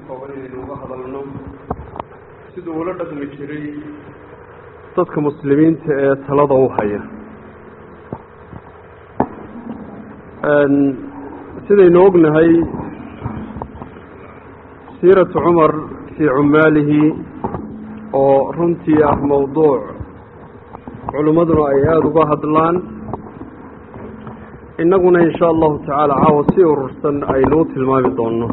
kooban inaynu uga hadalno siduu ula dhaqmi jiray dadka muslimiinta ee talada u haya sidaynu ognahay siiratu cumar fii cumaalihi oo runtii ah mowduuc culimmaduna ay aada uga hadlaan innaguna in shaa allahu tacaala caawa si urursan aynuu tilmaami doonno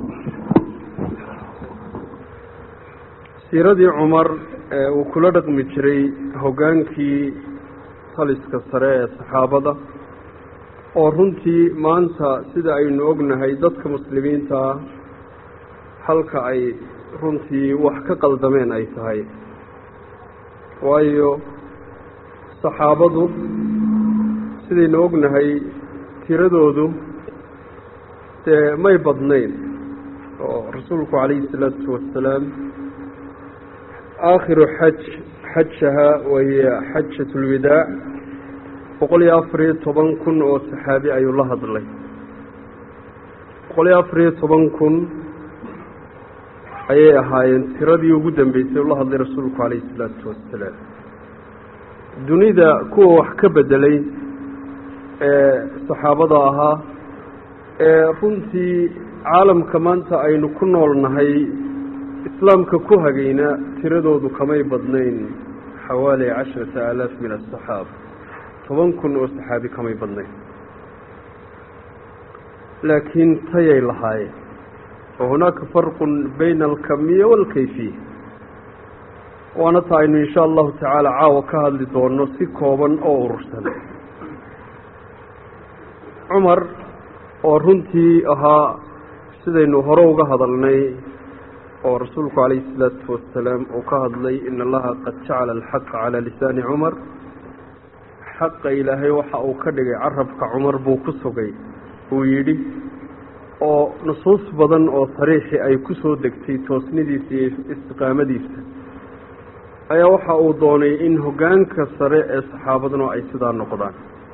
siiradii cumar ee uu kula dhaqmi jiray hoggaankii taliska sare ee saxaabada oo runtii maanta sida aynu ognahay dadka muslimiinta ah halka ay runtii wax ka qaldameen ay tahay waayo saxaabadu sidaynu ognahay tiradoodu dee may badnayn oo rasuulku calayhi isalaatu wasalaam aakhiru xaj xajaha wahiya xajat ulwadaac boqol iyo afar iyo toban kun oo saxaabi ayuu la hadlay boqol iyo afar iyo toban kun ayay ahaayeen tiradii ugu dambeysay ula hadlay rasuulku calayhi isalaatu wasalaam dunida kuwa wax ka bedelay ee saxaabada ahaa ee runtii caalamka maanta aynu ku nool nahay islaamka ku hagayna tiradoodu kamay badnayn xawaali casharata aalaaf min asaxaaba toban kun oo saxaabi kamay badnayn laakiin tayay lahaayeen wa hunaaka farqun bayna alkamiya waalkayfiya waana ta aynu insha allahu tacaala caawa ka hadli doono si kooban oo urursan cumar oo runtii ahaa sidaynu hore uga hadalnay oo rasuulku calayhi isalaatu wasalaam uu ka hadlay in allaha qad jacala alxaqa calaa lisaani cumar xaqa ilaahay waxa uu ka dhigay carabka cumar buu ku sugay uu yidhi oo nusuus badan oo sariixi ay ku soo degtay toosnidiisa iyo istiqaamadiisa ayaa waxa uu doonay in hoggaanka sare ee saxaabaduna ay sidaa noqdaan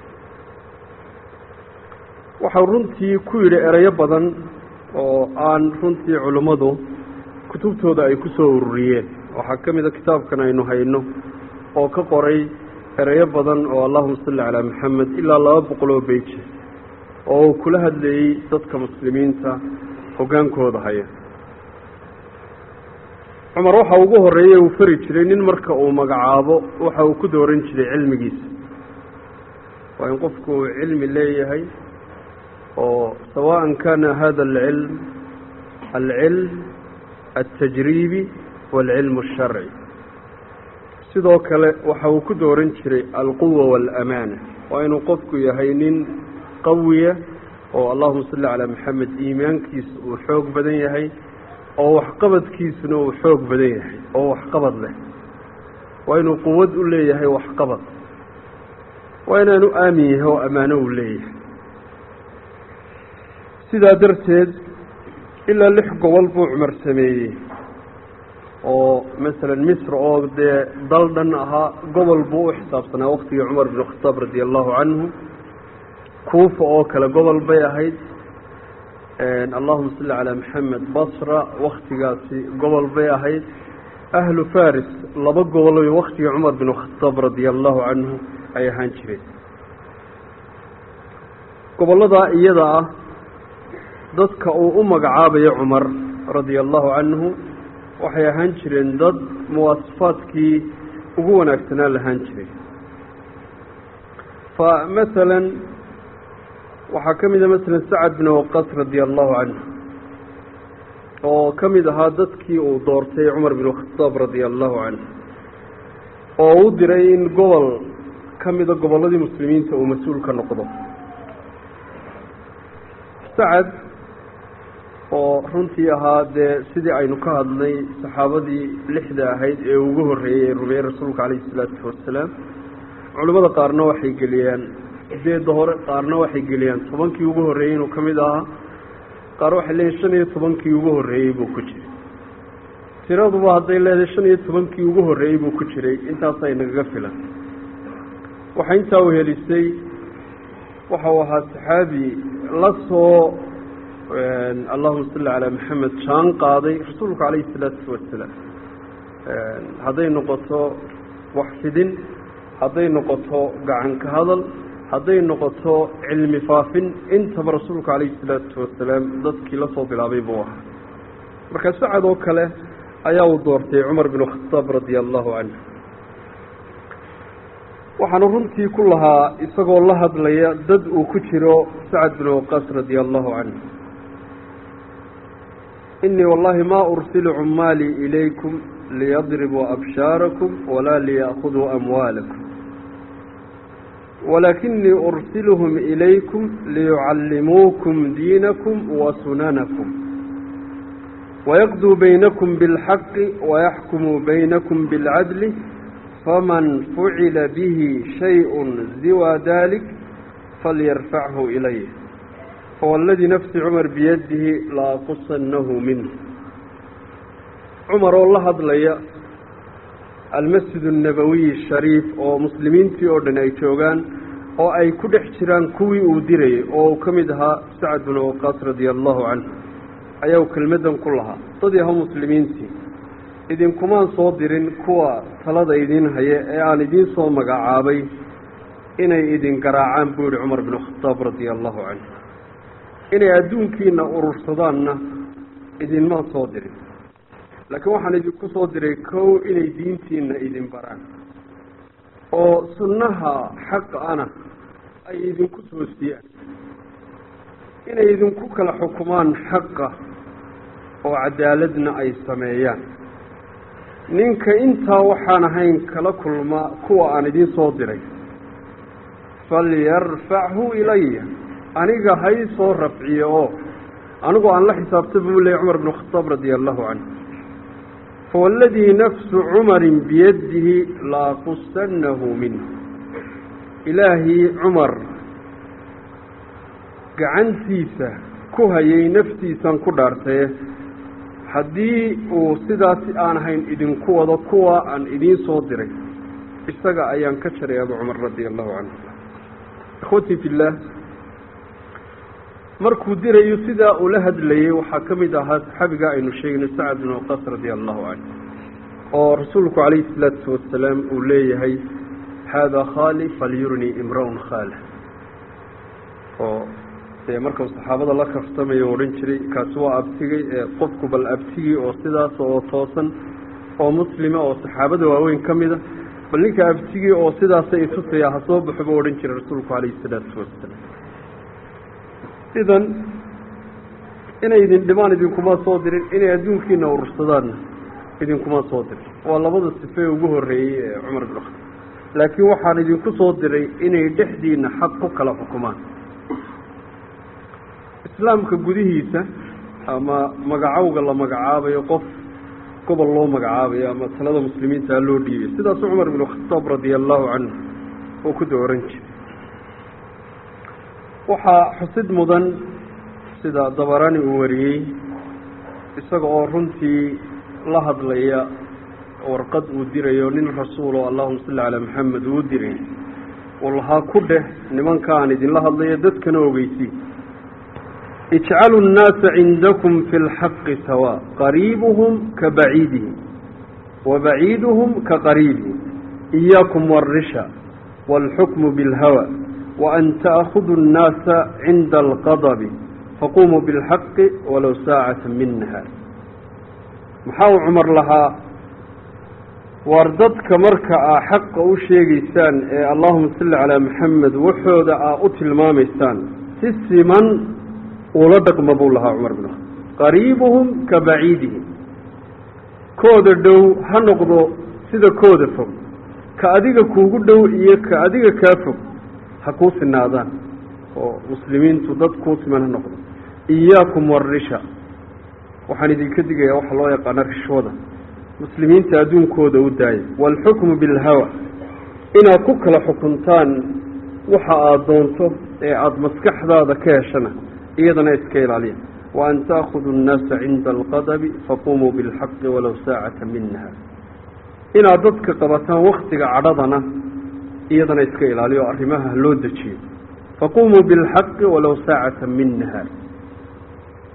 waxau runtii ku yidhi erayo badan oo aan runtii culimmadu kutubtooda ay ku soo ururiyeen waxaa ka mid a kitaabkan aynu hayno oo ka qoray erayo badan oo allahuma salli calaa maxamed ilaa laba boqol oo beije oo uu kula hadlayey dadka muslimiinta hoggaankooda haya cumar waxa ugu horreeyey uu fari jiray nin marka uu magacaabo waxa uu ku dooran jiray cilmigiisa waa in qofku uu cilmi leeyahay oo sawaan kana hada alcilm alcilm altajriibi waalcilm alsharci sidoo kale waxa uu ku dooran jiray alquwa waalaamaana waa inuu qofku yahay nin qawiya oo allahuma salli calaa maxamed iimaankiisa uu xoog badan yahay oo waxqabadkiisuna uu xoog badan yahay oo waxqabad leh waa inuu quwad u leeyahay waxqabad waa inaanu aamin yahay oo ammaano uu leeyahay sidaa darteed ilaa lix gobol buu cumar sameeyey oo masalan misr oo dee dal dhan ahaa gobol buu u xisaabsanaa waktigii cumar bin khataab radi allahu canhu kuufa oo kale gobol bay ahayd allahuma salli calaa maxamed basra waktigaasi gobol bay ahayd ahlu faris laba gobol waktigii cumar bin khataab radia allahu canhu ay ahaan jireen gobolladaa iyada ah dadka uu u magacaabayo cumar radia allahu canhu waxay ahaan jireen dad muwaasafaadkii ugu wanaagsanaa lahaan jiray fa masalan waxaa ka mid a masalan sacad bin waqas radia allahu canhu oo ka mid ahaa dadkii uu doortay cumar bin khataab radia allahu canhu oo u diray in gobol ka mida gobolladii muslimiinta uu mas-uul ka noqdo sacad oo runtii ahaa dee sidii aynu ka hadlay saxaabadii lixda ahayd ee ugu horreeyey ee rumeeyey rasuulka calayhi isalaatu wasalaam culimmada qaarna waxay geliyaan sideedda hore qaarna waxay geliyaan tobankii ugu horreeyey inuu ka mid ahaa qaar waxay leeyihin shan iyo tobankii ugu horreeyey buu ku jiray tiraduba hadday leedahay shan iyo tobankii ugu horreeyey buu ku jiray intaasay nagaga filan waxaa intaa u helisay waxau ahaa saxaabi la soo allahuma salli calaa maxamed jaan qaaday rasuulku calayhi salaatu wasalaam hadday noqoto wax fidin hadday noqoto gacan ka hadal hadday noqoto cilmi faafin intaba rasuulku calayhi salaatu wasalaam dadkii la soo bilaabay buu ahaa marka sacad oo kale ayaa uu doortay cumar bin khataab radia allahu canhu waxaanu runtii ku lahaa isagoo la hadlaya dad uu ku jiro sacad bin waqaas radia allahu canhu inii wallahi ma ursilu cumaalii ilaykum liyadribuu abshaarakum walaa liya'khuduu amwaalakum walakinii ursiluhum ilaykum liyucallimuukum diinakum wa sunanakum wayaqduu baynakum biاlxaqi wayaxkumuu baynakum biاlcadli faman fucila bihi shayء siwa dalik falyarfachu ilay fawalladii nafsi cumar biyadihi laaqusannahu minh cumar oo la hadlaya almasjid الnabawiy shariif oo muslimiintii oo dhan ay joogaan oo ay ku dhex jiraan kuwii uu dirayay oo uu ka mid ahaa sacad bin waqaas radia allahu canhu ayaa u kelmadan ku lahaa dad yaho muslimiintii idinkumaan soo dirin kuwa talada idin haya ee aan idiin soo magacaabay inay idin garaacaan buu yihi cumar bin khataab radia allahu canhu inay adduunkiina urursadaanna idinmaan soo dirin laakiin waxaan idinku soo diray kow inay diintiina idin baraan oo sunnaha xaqa ana ay idinku toosiyaan inay idinku kala xukumaan xaqa oo cadaaladna ay sameeyaan ninka intaa waxaan ahayn kala kulma kuwa aan idiin soo diray falyarfachu ilaya aniga hay soo rafciyo oo anigu aan la xisaabta buu leeyay cumar bin khataab radia allahu canhu fawalladii nafsu cumarin biyadihi laaqusannahu minh ilaahii cumar gacantiisa ku hayay naftiisan ku dhaartaye haddii uu sidaasi aan ahayn idinku wado kuwa aan idiin soo diray isaga ayaan ka jaray abu cumar radia allahu canhu ikhwatii fillaah markuu dirayo sidaa uu la hadlayey waxaa ka mid ahaa saxaabiga aynu sheegnay sacad bin waqaas radia allahu canhu oo rasuulku calayhi salaatu wasalaam uu leeyahay haadaa khaali falyurnii imra-un khaala oo dee markau saxaabada la kaftamayo odhan jiray kaasi waa abtigay ee qofku bal abtigii oo sidaas oo toosan oo muslima oo saxaabada waaweyn ka mida bal ninka abtigii oo sidaasa itusaya ha soo baxo buu odhan jiray rasuulku calayhi salaatu wasalaam idan inay idin dhimaan idinkuma soo dirin inay adduunkiina urursadaanna idinkuma soo dirin waa labada sifee ugu horreeyey ee cumar bin khataab laakiin waxaan idinku soo diray inay dhexdiina xaq ku kala xukumaan islaamka gudihiisa ama magacowga la magacaabayo qof gobol loo magacaabayo ama talada muslimiinta loo dhiibay sidaasu cumar bin khataab radia allahu canhu oo ku dooran jiray waxaa xusid mudan sida dabarani uu wariyey isaga oo runtii la hadlaya warqad uu dirayo nin rasuul oo allahuma salli calaa maxamed uu diray uu lahaa ku dheh nimanka aan idinla hadlayo dadkana ogeysi ijcalu nnaasa cindakum fi lxaqi sawa qariibuhum ka baciidihim wa baciiduhum ka qariibihim iyaakum warisha wاlxukmu biاlhawa وأn تأخذوا الناaس عinda الqضب faqumuu bالحaqi walow saacaة min نahaar maxaa uu cumar lahaa waar dadka marka aa xaqa u sheegaysaan ee allahuma salli calىa maxamed waxooda aa u tilmaamaysaan si siman ula dhaqma buu lahaa cumar bin qariibuhum ka baciidihim kooda dhow ha noqdo sida kooda fog ka adiga kuugu dhow iyo ka adiga kaa fog ha kuu sinaadaan oo muslimiintu dad kuu siman ha noqdo iyaakum warisha waxaan idinka digayaa waxa loo yaqaano rishwada muslimiinta adduunkooda u daaya waalxukmu bilhawa inaad ku kala xukuntaan waxa aada doonto ee aada maskaxdaada ka heshana iyadana iska ilaaliya wa an ta'khuduu annaasa cinda alqadabi faqumuu bilxaqi walow saacata min nahaar inaad dadka qabataan waktiga cadhadana iyadana iska ilaaliyo o arrimaha loo dejiyo faqumuu bilxaqi walow saacata min nahaar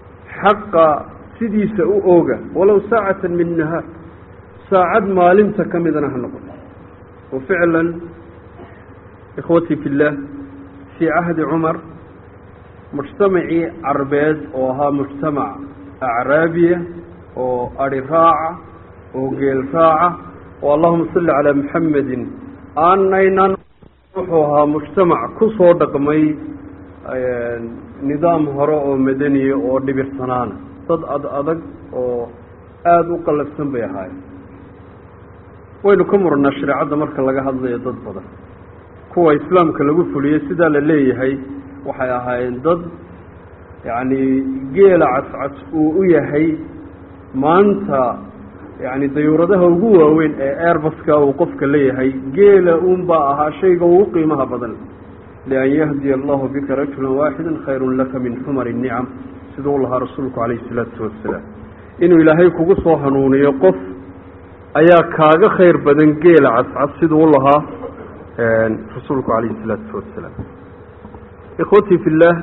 xaqa sidiisa u ooga walow saacatan min nahaar saacad maalinta ka midana ha noqoto wa ficlan ikhwatii fi اllah fii cahdi cumar mujtamacii carbeed oo ahaa mujtamac acraabiya oo ari raaca oo geel raaca oo allahuma salli calaa muxamedin aanaynan wuxuu ahaa mujtamac ku soo dhaqmay nidaam hore oo madaniya oo dhibirsanaana dad ad adag oo aada u qallafsan bay ahaayeen waynu ka murnaa shareecadda marka laga hadlayo dad badan kuwa islaamka lagu fuliyey sidaa la leeyahay waxay ahaayeen dad yacni geela cascas uu u yahay maanta yacni dayuuradaha ugu waaweyn ee airbaska uu qofka leeyahay geela uunbaa ahaa shayga ugu qiimaha badan lian yahdiya allahu bika rajula waaxida khayrun laka min xumari nicam siduu lahaa rasuulku calayhi isalaatu wasalaam inuu ilaahay kugu soo hanuuniyo qof ayaa kaaga khayr badan geela cascas siduu lahaa rasuulku calayhi isalaatu wasalaam ikhwatii fi illaah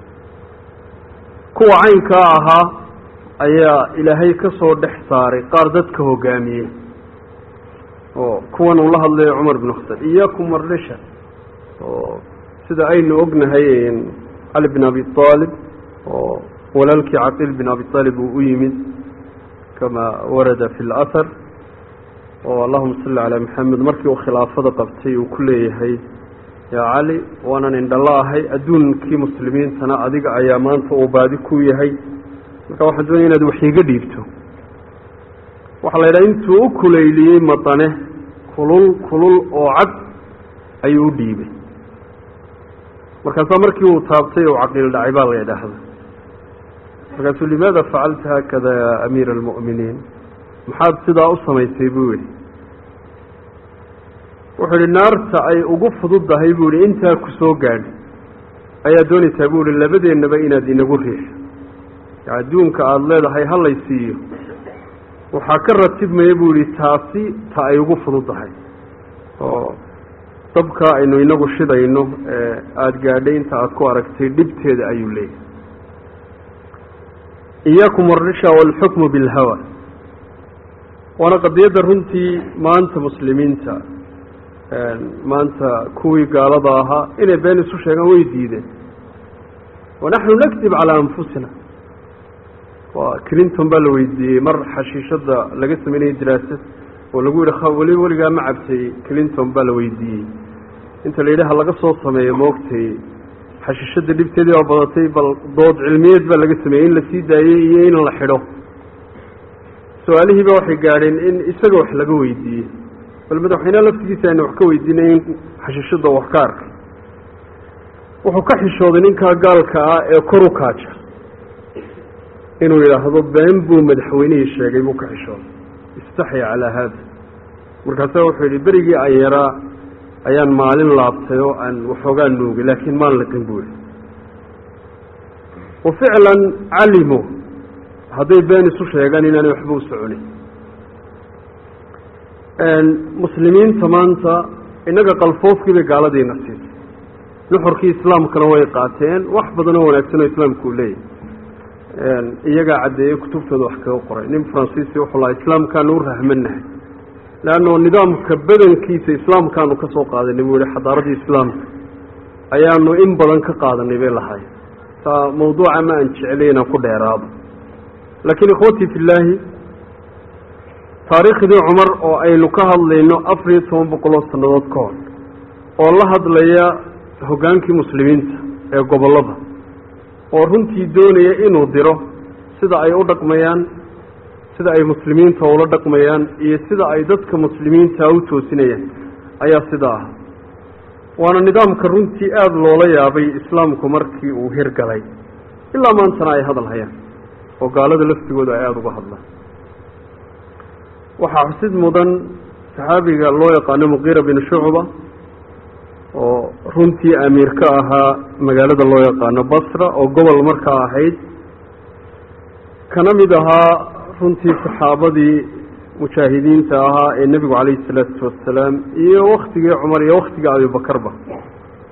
kuwa caynkaa ahaa ayaa ilaahay ka soo dhex saaray qaar dadka hogaamiyey oo kuwan uu la hadlayo cumar bn khataab iyaakum wardhisha oo sida aynu ognahay cali bin abi aalib oo walaalkii caqiil bin abi aalib uu u yimid kama warada fi اlahar oo allahuma salli calaa maxamed markii uu khilaafada qabtay uu ku leeyahay yaa cali waanan indhala ahay adduunkii muslimiintana adiga ayaa maanta uu baadi ku yahay marka waxaan doonaya inaad wax iiga dhiibto waxaa la yidhaha intuu u kuleyliyey madane kulul kulul oo cad ayuu u dhiibay markaasaa markii uu taabtay uu caqiil dhacay baa la yidhaahda markaasuu limaada facalta haakada ya amiira almu'miniin maxaad sidaa u samaysay buu yihi wuxuu yihi naarta ay ugu fududdahay buu yihi intaa ku soo gaadhi ayaa doonaysaa buu yihi labadeennaba inaad inagu riixo adduunka aada leedahay halay siiyo waxaa ka ratibmaya buu yihi taasi ta ay ugu fududdahay oo dabkaa aynu inagu shidayno ee aada gaadhay inta aada ku aragtay dhibteeda ayuu leeyahay iyaakum alrisha waalxukmu bilhawa waana qadiyadda runtii maanta muslimiinta maanta kuwii gaalada ahaa inay been isu sheegaan way diideen wanaxnu nakdib calaa anfusina waa clinton baa la weydiiyey mar xashiishada laga sameynayay diraasad oo lagu yihi weli weligaa ma cabtay clinton baa la weydiiyey inta la yidhaha laga soo sameeyo maogtay xashiishada dhibteedii oo badatay bal dood cilmiyeed baa laga sameeyey in la sii daayey iyo in la xidho su-aalihiiba waxay gaadheen in isaga wax laga weydiiyey bal madaxweyneha laftigiisa ayna wax ka weydiinay in xashiishada wax ka arkay wuxuu ka xishooday ninkaa gaalka ah ee kor u kaaja inuu yidhaahdo been buu madaxweynihii sheegay buu ka xishooday istaxya calaa haada markaasa wuxuu yidhi berigii aan yaraa ayaan maalin laabtay oo aan waxoogaa nuugay laakiin maan laqin buu yihi wa ficlan calimu hadday been isu sheegaan inaanay waxba u soconin muslimiinta maanta innaga qalfoofkii bay gaaladiina siisay nuxurkii islaamkana way qaateen wax badan oo wanaagsan oo islaamku uu leeyahy iyagaa caddeeyey kutubtooda wax kaga qoray nin faransiisi wuxuu lahaa islaamkaanu u rahmanahay leanno nidaamka badankiisa islaamkaanu ka soo qaadanay buu yihi xadaaradii islaamka ayaanu in badan ka qaadanay bay lahay taa mawduuca ma aan jeclay inaan ku dheeraado laakiin ikhwatii fi illaahi taariikhdii cumar oo aynu ka hadlayno afar iyo toban boqoloo sannadood ka hor oo la hadlaya hoggaankii muslimiinta ee gobollada oo runtii doonaya inuu diro sida ay u dhaqmayaan sida ay muslimiinta ula dhaqmayaan iyo sida ay dadka muslimiinta u toosinayaan ayaa sidaa ah waana nidaamka runtii aada loola yaabay islaamku markii uu hirgalay ilaa maantana ay hadal hayaan oo gaalada laftigooda ay aada uga hadlaan waxaa xusid mudan saxaabiga loo yaqaano muqiira bin shucba oo runtii amiir ka ahaa magaalada loo yaqaano basra oo gobol markaa ahayd kana mid ahaa runtii saxaabadii mujaahidiinta ahaa ee nebigu calayhi salaatu wasalaam iyo waktigii cumar iyo waktigii abibakarba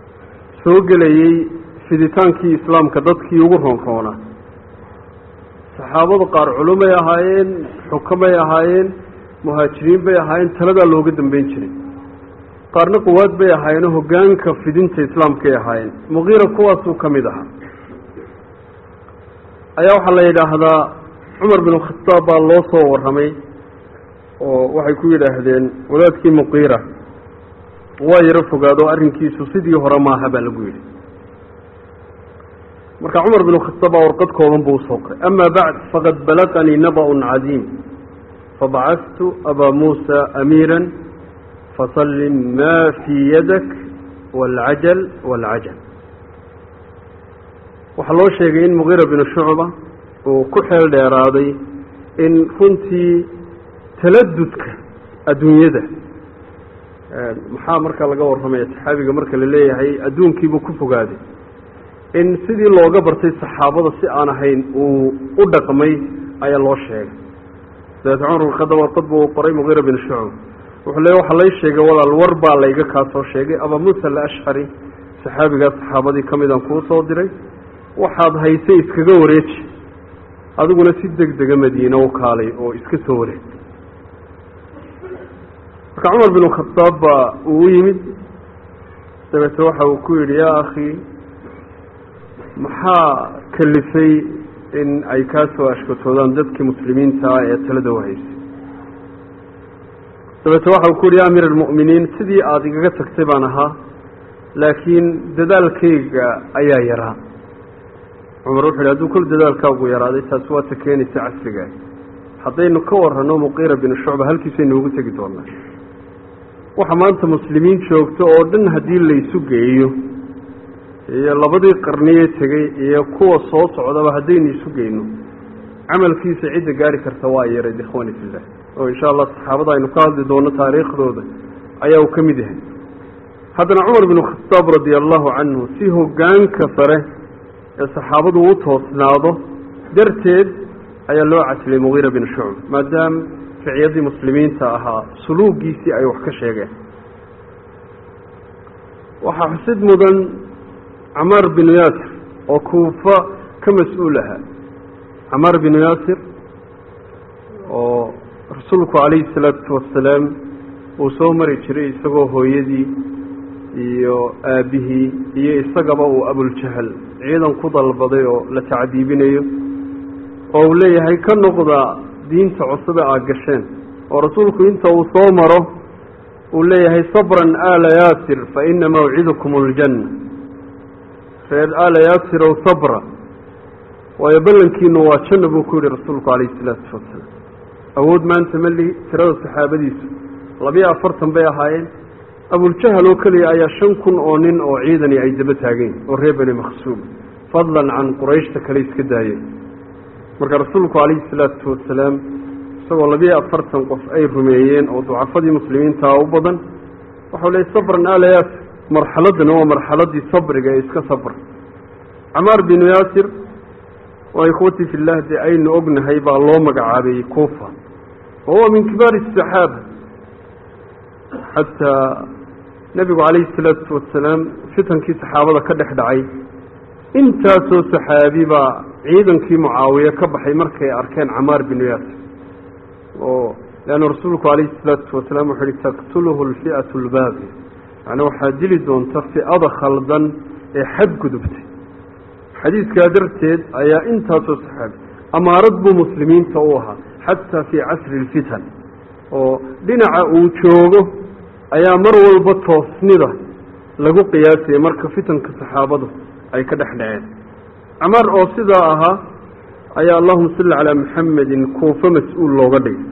soo gelayey fiditaankii islaamka dadkii ugu roonroonaa saxaabadu qaar culumay ahaayeen xukamay ahaayeen muhaajiriin bay ahaayeen taladaa looga dambeyn jiray qaarna quwaad bay ahaayeen oo hoggaanka fidinta islaamkay ahaayeen muqiira kuwaasuu ka mid ahaa ayaa waxaa la yidhaahdaa cumar bin khataab baa loo soo warramay oo waxay ku yidhaahdeen wadaadkii muqiira waa yaro fogaado arrinkiisu sidii hore maaha baa lagu yidhi marka cumar bin khataab baa warqad kooban buu usoo qoray ama bacd faqad balaqanii naba-un cadiim fabacadtu abaa muusa amiira fasallim maa fii yadak waalcajal waalcajal waxaa loo sheegay in muqiira binu shucba uu ku xeel dheeraaday in runtii taladudka adduunyada maxaa markaa laga warramaya saxaabiga marka la leeyahay adduunkiibuu ku fogaaday in sidii looga bartay saxaabada si aan ahayn uu u dhaqmay ayaa loo sheegay dabeete cumar bin khadaab warqad buu qoray muqiira bin shucba wuxuu leey waxaa lay sheegay walaal war baa layga kaa soo sheegay abaa muusa alashcari saxaabigaas saxaabadii ka midaan kuu soo diray waxaad haysay iskaga wareeji adiguna si deg dega madiine u kaalay oo iska soo wareeg marka cumar bin khadaab baa uu u yimid dabeete waxa uu ku yidhi yaa akhi maxaa kalifay in ay kaa soo ashkatoodaan dadkii muslimiinta ah ee talada u haysay dabeete waxa uu ku yidhi ya amiir almu'miniin sidii aada igaga tagtay baan ahaa laakiin dadaalkayga ayaa yaraa cumar wuxu yidhi hadduu kol dadaalkaagu yaraaday taasi waa ta keenaysa casrigaa haddaynu ka warranno muqiira binu shucba halkiisaynu ugu tegi doonaa waxa maanta muslimiin joogto oo dhan haddii laysu geeyo iyo labadii qarniye tegey iyo kuwa soo socdaba haddaynu isu geyno camalkiisa cidda gaari karta waa yareed ikhwani fillah oo insha allah saxaabada aynu ka hadli doono taariikhdooda ayaa uu ka mid yahay haddana cumar binu khataab radia allahu canhu si hoggaanka sare ee saxaabadu u toosnaado darteed ayaa loo casilay mugiira bin shucb maadaama ficiyadii muslimiinta ahaa suluugiisii ay wax ka sheegeen waxaa xusid mudan camaar binu yaasir oo kuufa ka mas-uul ahaa camaar binu yaasir oo rasuulku calayhi salaatu wasalaam uu soo mari jiray isagoo hooyadii iyo aabbihii iyo isagaba uu abuljahal ciidan ku dalbaday oo la tacdiibinayo oo uu leeyahay ka noqda diinta cusube aad gasheen oo rasuulku inta uu soo maro uu leeyahay sabran aala yaasir fa ina mawcidukum aljanna reer aala yaasirow sabra waayo ballankiinu waa janna buu ku yihi rasuulku calayhi salaatu wasalaam awood maanta mali tirada saxaabadiisu labiyo afartan bay ahaayeen abuljahal oo keliya ayaa shan kun oo nin oo ciidani ay daba taageen oo reer bani maksuum fadlan can qurayshta kale iska daayeen marka rasuulku calayhi salaatu wasalaam isagoo labiyo afartan qof ay rumeeyeen oo ducafadii muslimiintaa u badan waxau leeyay sabran aala yaasir marxaladana waa marxaladii sabriga ee iska sabra camaar binu yaasir waa ikhwatii fillah dee aynu ognahay baa loo magacaabay kuufa wa huwa min kibaari asaxaaba xataa nebigu calayhi salaatu wasalaam fitankii saxaabada ka dhex dhacay intaasoo saxaabi baa ciidankii mucaawiye ka baxay markay arkeen camaar binu yaasir oo leanna rasuulku calayhi salaatu wasalaam wuxuu yihi taqtuluhu alfi'atu albaaqiya macnaa waxaa dili doonta fi'ada khaldan ee xadgudubtay xadiidkaa darteed ayaa intaasoo saxaabi amaarad buu muslimiinta u ahaa xataa fii casri alfitan oo dhinaca uu joogo ayaa mar walba toosnida lagu qiyaasaya marka fitanka saxaabadu ay ka dhex dhaceen camaar oo sidaa ahaa ayaa allahuma salli calaa maxamedin kuufo mas-uul looga dhigay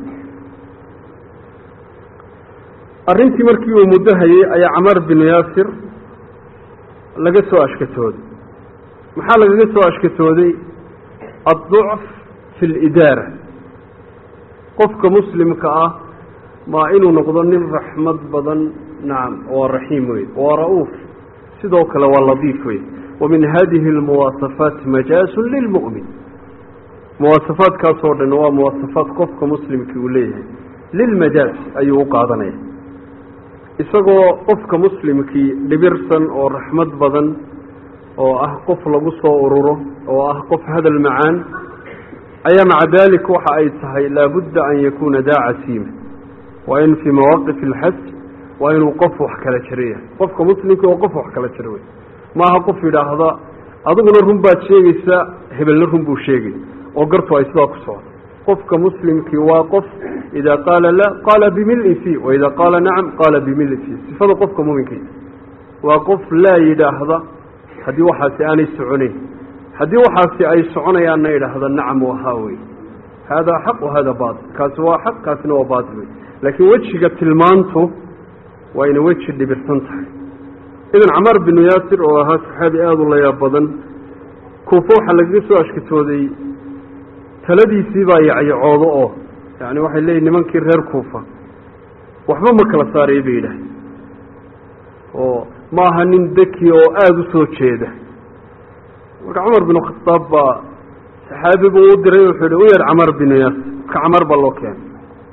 arrintii markii uu muddo hayay ayaa camaar binu yaasir laga soo ashkatooday maxaa lagaga soo ashkatooday adducf fi lidaara qofka muslimka ah maa inuu noqdo nin raxmad badan nacam waa raxiim wey waa ra-uuf sidoo kale waa ladiif wey wa min hadihi almuwaasafaat majaasun lilmu'min muwaasafaadkaasoo dhan waa muwaasafaad qofka muslimkii uu leeyahay lilmajaaz ayuu u qaadanaya isagoo qofka muslimkii dhibirsan oo raxmad badan oo ah qof lagu soo ururo oo ah qof hadal macaan ayaa maca dalik waxa ay tahay laabudda an yakuuna daa casiima waa in fii mawaaqif alxaj waa inuu qof wax kala jiro yahay qofka muslimka oo qof wax kala jiro wey maaha qof yidhaahda adiguna run baad sheegaysaa hebelna run buu sheegay oo gartu ay sidaa ku socdo qofka muslimkii waa qof idaa qaala la qaala bimili fi wa idaa qaala nacam qaala bimili fi sifada qofka muminkiisa waa qof laa yidhaahda haddii waxaasi aanay soconayn haddii waxaasi ay soconayaanna yidhaahda nacam wahaa wey haadaa xaq wahada baatil kaasi waa xaq kaasina waa baatil wey laakiin wejiga tilmaantu waa inay weji dhibirsan tahay idan camaar binu yaasir oo ahaa saxaabi aada u layaab badan kuufo waxaa lagaga soo ashkatooday taladiisii baa yacyacoodo oo yani waxay leeyihin nimankii reer kuufa waxba ma kala saaraya bay yidhaah oo ma aha nin deki oo aada u soo jeeda marka cumar binu khadaab baa saxaabi buu u diray wuxuu yihi u yeer camar binu yaasir ka camar baa loo keenay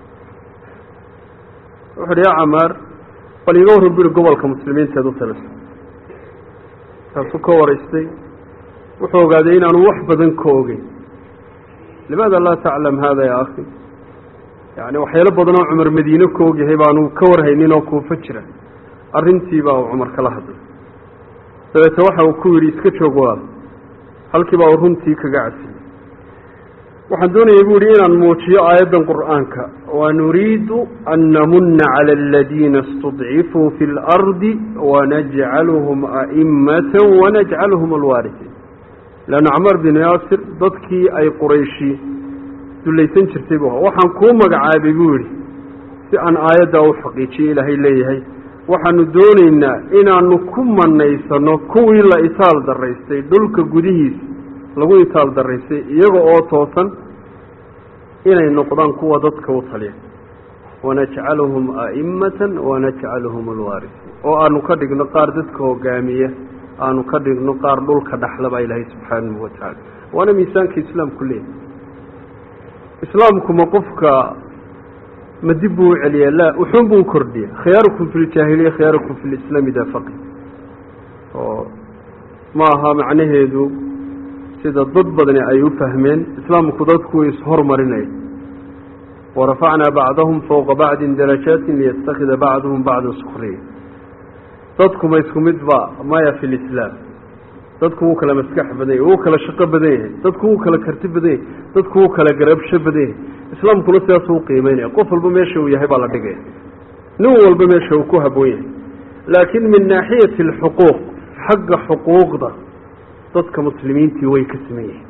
wuxu uhi ya camaar bal iga warran bu ihi gobolka muslimiinteed u taliso kaasuu ka waraystay wuxuu ogaaday inaanu wax badan ka ogeyn limaada laa taclam hada ya akhi yani waxyaalo badan oo cumar madiine ka ogyahay baanu ka warhaynin oo kuufo jira arrintii baa uu cumar kala hadlay dabeete waxa uu ku yidhi iska joog walaal halkii baa uu runtii kaga casiyey waxaan doonayay bu yihi inaan muujiyo aayaddan qur'aanka wanuriidu an namuna cala aladiina istudcifuu fi اlardi wanajcaluhum a'imata wanajcaluhum alwaarihiin leanna camar binu yaasir dadkii ay qurayshi dulaysan jirtay bu waxaan kuu magacaabay buu yidhi si aan aayaddaa u xaqiijiyo ilaahay leeyahay waxaanu doonaynaa inaanu ku manaysano kuwii la itaal daraystay dhulka gudihiisa lagu itaal daraystay iyaga oo toosan inay noqdaan kuwa dadka u taliya wanajcaluhum a'imatan wanajcaluhum alwaarisiin oo aanu ka dhigno qaar dadka hogaamiya aanu ka dhigno qaar dhulka dhaxla baa ilaahay subxaanahu watacaala waana miisaanka islaamku leeyahy islaamku ma qofka ma dib buu u celiya la wuxuun buu kordhiya khiyaarukum fi ljaahiliya khiyaarukum fi lislaami dafaqi oo ma aha macnaheedu sida dad badani ay u fahmeen islaamku dadku ishormarinaya warafacnaa bacdahum fowqa bacdin darajaatin liyatakida bacduhum bacdan sukriya dadku ma isku mid ba maya fi lislaam dadku wuu kala maskax badan yahay wuu kala shaqo badan yahay dadku wuu kala karti badan yahay dadku wuu kala garabsho badan yahay islaamkuna sidaasuu uqiimeynaya qof walba meesha uu yahay baa la dhigaya nin walba meesha uu ku haboon yahay laakiin min naaxiyati alxuquuq xagga xuquuqda dadka muslimiintii way ka siman yihiin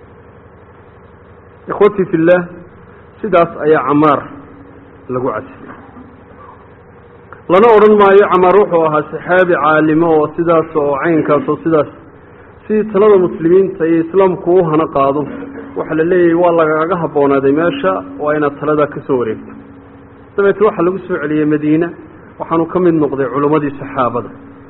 ikhwatii fi llah sidaas ayaa camaar lagu casiyey lana odhan maayo camaar wuxuu ahaa saxaabi caalimo oo sidaas oo caynkaas oo sidaas si talada muslimiinta iyo islaamku u hana qaado waxaa la leeyahay waa lagaaga habboonaaday meesha waa inaad taladaa ka soo wareegto dabeete waxaa lagu soo celiyey madiina waxaanu ka mid noqday culimmadii saxaabada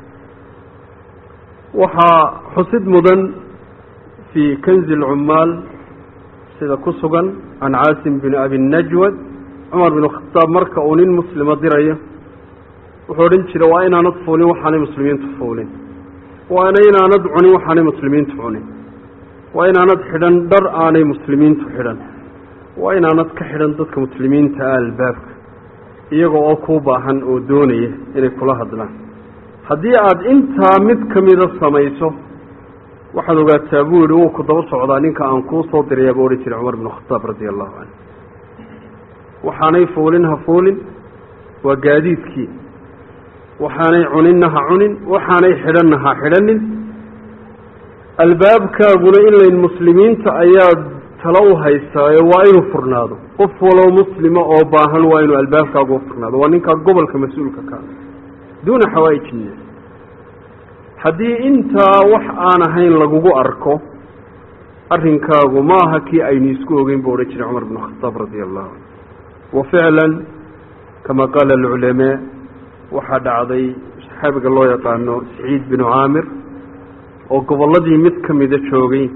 waxaa xusid mudan fii kanzi alcummaal sida ku sugan can caasim bin abi najwad cumar bin khataab marka uu nin muslima dirayo wuxuu odhan jira waa inaanad fuulin waxaanay muslimiintu fuulin waana inaanad cunin waxaanay muslimiintu cunin waa inaanad xidhan dhar aanay muslimiintu xidhan waa inaanad ka xidhan dadka muslimiinta ah albaabka iyaga oo kuu baahan oo doonaya inay kula hadlaan haddii aada intaa mid ka mida samayso waxaad ogaataa buu yihi wuu ku daba socdaa ninka aan kuu soo dirayaa buu odhan jiray cumar binu khataab radia allahu canhu waxaanay fuulin ha fuulin waa gaadiidkii waxaanay cuninna ha cunin waxaanay xidhanna ha xidhanin albaabkaaguna ilayn muslimiinta ayaad talo u haystaayo waa inuu furnaado qof waloo muslima oo baahan waa inuu albaabkaagu u furnaado waa ninkaa gobolka mas-uulka ka duuna xawaaij innaas haddii intaa wax aan ahayn lagugu arko arrinkaagu ma aha kii aynu isku ogeyn buu odhan jiray cumar binu khataab radia allahu canhu wa ficlan kama qaala alculamaa waxaa dhacday saxaabiga loo yaqaano saciid binu caamir oo gobolladii mid ka mida joogay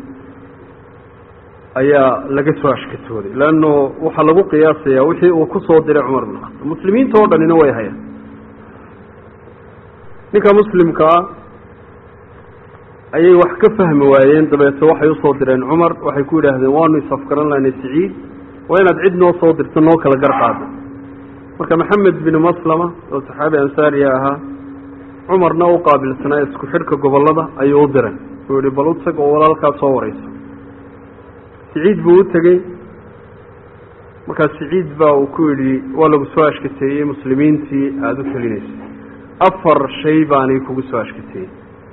ayaa laga soo ashkatooday leanno waxaa lagu qiyaasayaa wixii uu ku soo diray cumar binu khataab muslimiinta oo dhanina way hayaan ninka muslimka ah ayay wax ka fahmi waayeen dabeete waxay usoo direen cumar waxay ku yidhaahdeen waanu isafgaran lahnay siciid waa inaad cid noo soo dirto noo kala gar qaado marka maxamed binu maslama oo saxaabi ansaariya ahaa cumarna u qaabilsanaa isku xidhka gobollada ayuu u diray uu yihi bal u tag oo walaalkaa soo wareyso siciid buu u tegey markaa siciid baa uu ku yidhi waa lagu soo ashkateeyey muslimiintii aada u telinayso afar shay baanay kugu soo ashkateeyey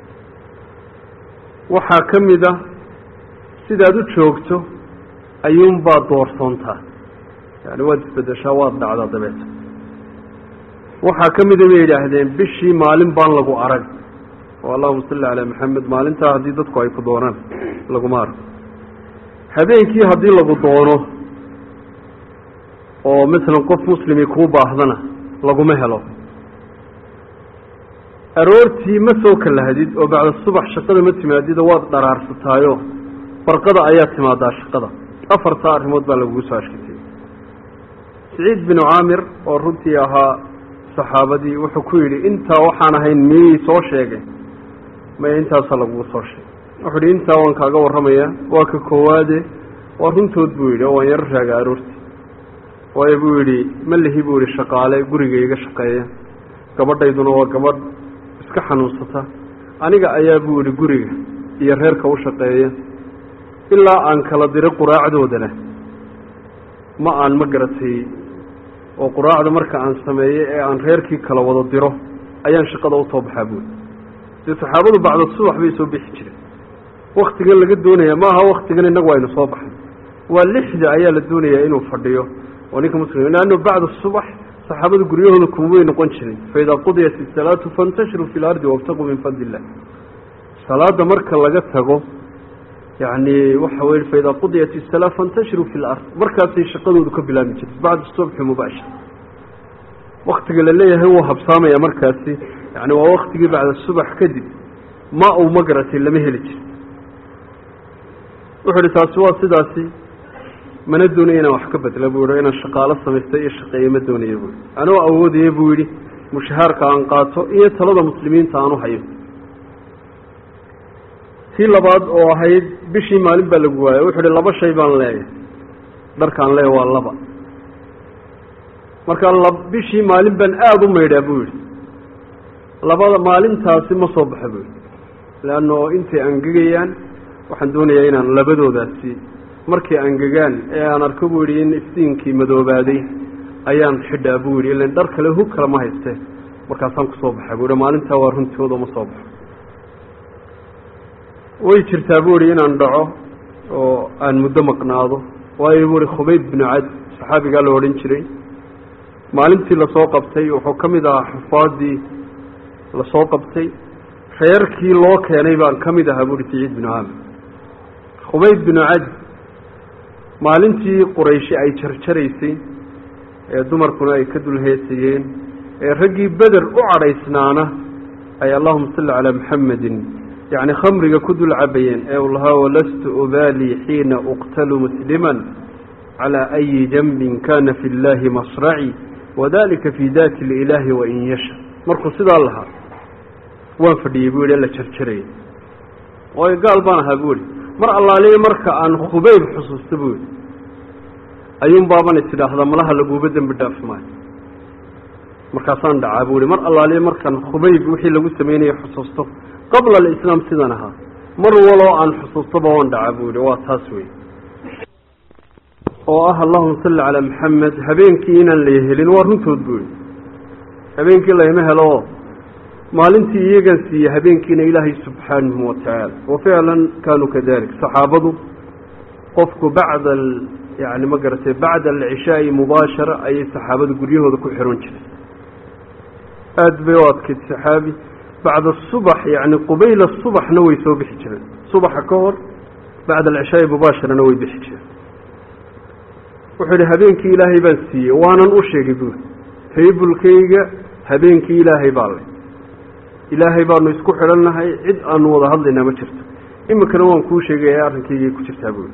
waxaa ka mid a sidaad u joogto ayuunbaad doorsoontaa yani waad isbedeshaa waad dhacdaa dabeeta waxaa ka mida bay yidhaahdeen bishii maalin baan lagu arag oo allahuma salli calaa maxamed maalintaa haddii dadku ay ku doonaan laguma argo habeenkii haddii lagu doono oo masalan qof muslimi kuu baahdana laguma helo aroortii ma soo kalahdid oo bacda subax shaqada ma timaadida waad dharaarsataayo barqada ayaa timaadaa shaqada afartaa arrimood baa lagugu soo ashkatay siciid binu caamir oo runtii ahaa saxaabadii wuxuu ku yidhi intaa waxaan ahayn miyey soo sheegay maya intaasaa lagugu soo sheegay wuxuu yidhi intaa waan kaaga warramayaa waa ka koowaade waa runtood buu yidhi oo waan yaro raaga aroortii waayo buu yidhi ma lihi buu yidhi shaqaale guriga iga shaqeeya gabadhayduna waa gabadh iska xanuunsata aniga ayaa buu yidhi guriga iyo reerka u shaqeeya ilaa aan kala diro quraacdoodana ma aan ma garatay oo quraacda marka aan sameeyo ee aan reerkii kala wada diro ayaan shaqada usoo baxaa buuri dee saxaabadu bacda subax bay soo bixi jireen waktigan laga doonaya ma aha waktigan innagu aynu soo baxay waa lixda ayaa la doonayaa inuu fadhiyo oo ninka muslim leanno bacda subax saxaabada guryahooda kumabay noqon jirin faidaa qudiyat isalaatu faintashiruu fi lardi wabtaquu min fadli illah salaada marka laga tago yani waxa wey faidaa qudiyat isalaa faintashiruu fi lard markaasay shaqadoodu ka bilaabmi jirta bacda subxi mubaashir waktiga la leeyahay wuu habsaamaya markaasi yani waa waktigii bacda subax kadib ma uu ma garatay lama heli jiro wuxuu ihi taasi waa sidaasi mana doonaya inaan wax ka bedla buu yihi inaan shaqaalo samaysta iyo shaqeeye ma doonaya buu yihi anoo awoodaya buu yidhi mushahaarka aan qaato iyo talada muslimiinta aan u hayo tii labaad oo ahayd bishii maalin baa lagu waaya wuxuu ihi laba shay baan leeyahay dharkaan leeya waa laba marka la bishii maalin baan aada u maydhaa buu yihi labada maalintaasi ma soo baxa buu yihi leanno intay angegayaan waxaan doonayaa inaan labadoodaasi markay angegaan ee aan arko buu yidhi in iftiinkii madoobaaday ayaan xidhaa buu yidhi ilan dhar kale hug kale ma hayste markaasaan kusoo baxa buu yihi maalintaa waa runtooda ma soo baxo way jirtaa buu yihi inaan dhaco oo aan muddo maqnaado waayo buu ihi khubayb binu cad saxaabigaa la odhan jiray maalintii lasoo qabtay wuxuu ka mid ahaa xufaadii lasoo qabtay reerkii loo keenay baan ka mid ahaa buuhi saciid binu caamir khubayb binu cad maalintii qurayshi ay jarjaraysay ee dumarkuna ay ka dulheesayeen ee raggii beder u cadhaysnaana ay allahuma salli calaa maxamedin yacni khamriga ku dul cabayeen ee uu lahaa walastu ubaali xiina uqtalu musliman calaa ayi janbin kana fi llaahi masraci wadalika fi daati lilaahi wain yasha markuu sidaa lahaa waan fadhiyey buu yihi la jarjarayay waayo gaal baan ahaa buu yihi mar allaaliya marka aan khubayb xusuusta buu yihi ayuun baaban is idhaahdaa malaha laguuba dembi dhaafi maayo markaasaan dhacaa buu yihi mar allaaliya markaan khubayb wixii lagu sameynaya xusuusto qabla alislaam sidan ahaa mar waloo aan xusuustaba waan dhacaa buu yihi waa taas wey oo ah allahuma salli calaa maxamed habeenkii inaan la helin waa runtood buu yihi habeenkii layma helo maalintii iyagan siiye habeenkiina ilaahay subxaanahu watacaala wa ficlan kaanuu kadalik saxaabadu qofku bacda yani ma garatay bacda alcishaai mubaashara ayay saxaabadu guryahooda ku xiran jiray aada bay u adkayd saxaabi bacda subax yani qubayla subaxna way soo bixi jireen subaxa ka hor bacda alcishaai mubaasharana way bixi jireen wuxuu yihi habeenkii ilaahay baan siiyey waanan u sheegay buuri taybulkayga habeenkii ilaahay baa le ilaahay baanu isku xidhannahay cid aanu wada hadlaynaa ma jirto iminkana waan kuu sheegaya arrinkaygay ku jirtaa buuri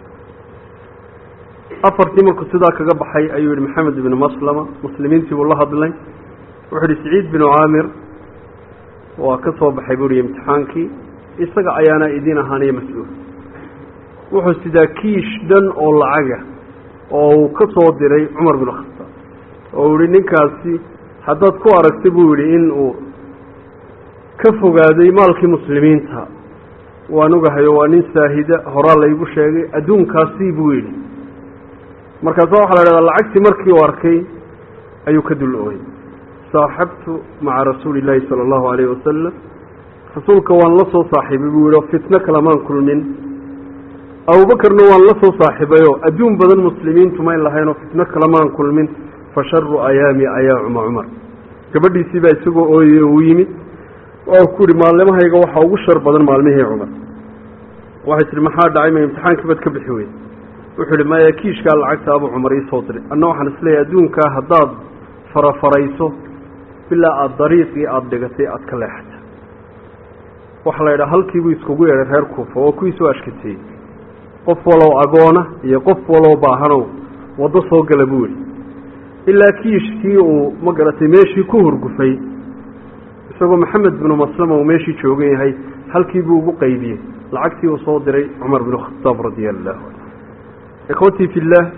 afartii markuu sidaa kaga baxay ayuu yihi maxamed ibnu maslama muslimiintii buu la hadlay wuxuu yihi saciid binu caamir waa ka soo baxay buuhi imtixaankii isaga ayaana idin ahaanaya mas-uul wuxuu sidaa kiish dhan oo lacaga oo uu ka soo diray cumar bin khataab oo uu yihi ninkaasi haddaad ku aragta buu yidhi in uu ka fogaaday maalkii muslimiinta waan ogahayo waa nin saahida horaa laygu sheegay adduunkaasi buu yidhi markaasa waxaa la idhahdaa lacagtii markii uu arkay ayuu ka dul ooyey saaxabtu maca rasuuli illaahi sala allahu alayhi wasalam rasuulka waan la soo saaxiibay buu yihi oo fitno kalamaan kulmin abubakarna waan la soo saaxiibayoo adduun badan muslimiintu mayn lahayn oo fitno kalamaan kulmin fa sharu ayaami ayaa cuma cumar gabadhiisii baa isagoo ooyey oo uu yimid waa ku yihi maalmahayga waxaa ugu shar badan maalmihii cumar waxay tihi maxaa dhacay ma imtixaankii baad ka bixi weyd wuxuu yihi maya kiishkaa lacagta abu cumar iisoo diray anna waxaan isleeyahay adduunkaa haddaad farafarayso bilaa aada dariiqii aada dhigatay aada ka leexata waxaa la yidhaha halkiibuu iskugu yeedhay reer kuufa waa kuwii soo ashkateeyey qof walow agoona iyo qof walow baahanow waddo soo gala buu yihi ilaa kiishkii uu ma garatay meeshii ku hurgufay isagoo maxamed binu maslama uu meeshii joogan yahay halkii buu ugu qaybiyey lacagtii uu soo diray cumar binu khataab radia allahu canhu ikhwatii fi illaah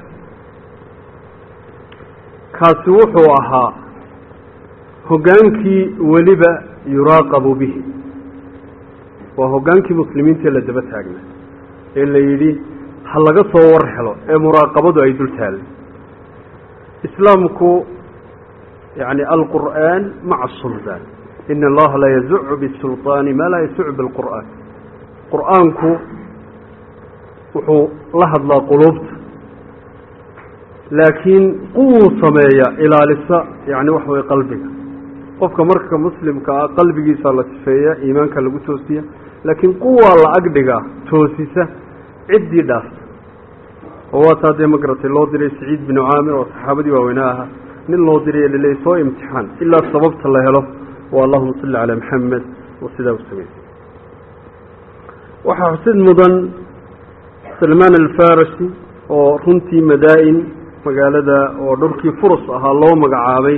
kaasi wuxuu ahaa hoggaankii weliba yuraaqabu bihi waa hoggaankii muslimiintaee la daba taagnaa ee la yidhi ha laga soo war helo ee muraaqabadu ay dul taallay islaamku yani alqur'aan maca asultaan ina allaha la yazucu bisulطaani maa laa yasucu bilqur'aan qur'aanku wuxuu la hadlaa quluubta laakiin quwuu sameeya ilaalisa yani waxa weye qalbiga qofka marka muslimka ah qalbigiisa la sifeeya iimaanka lagu toosiya laakiin quwaa la agdhigaa toosisa ciddii dhaafta oo waa taa dee ma garatay loo diray saciid binu caamir oo saxaabadii waaweynaa ahaa nin loo diray laleeyay soo imtixaan ilaa sababta la helo waa allahuma salli calaa maxamed oo sidaa u sameeyey waxaa xusid mudan salmaan alfarasi oo runtii madaa-in magaalada oo dhulkii furus ahaa loo magacaabay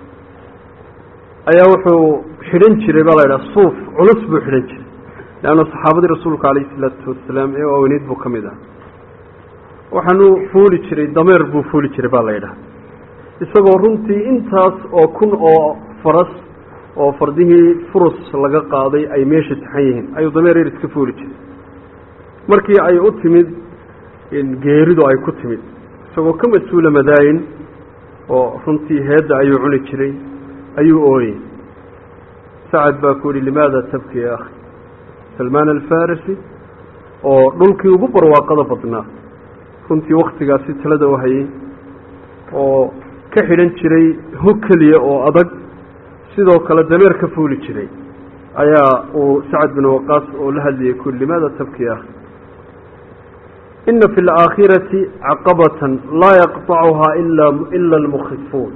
ayaa wuxuu xidhan jiray baa la yidhaha suuf culus buu xidhan jiray leanna saxaabadii rasuulka calayhi isalaatu wasalaam ee waaweneyd buu ka mid ah waxaanuu fuuli jiray dameer buu fuuli jiray baa la yidhaha isagoo runtii intaas oo kun oo faras oo fardihii furus laga qaaday ay meesha taxan yihiin ayuu dameer yar iska fuuli jiray markii ay u timid geeridu ay ku timid isagoo ka mas-uula madaayin oo runtii heedda ayuu cuni jiray ayuu ooyey sacad baa ku yihi limaada tabki ya akhi salmaan alfarisi oo dhulkii ugu barwaaqada badnaa runtii waktigaasi talada u hayay oo ka xidhan jiray hog keliya oo adag sidoo kale dameer ka fuuli jiray ayaa uu sacad bin waqaas oo la hadlayay ku yihi limaada tabki ya akhi ina fi alaakhirati caqabatan laa yaqطacuhaa ila ila almukhifuun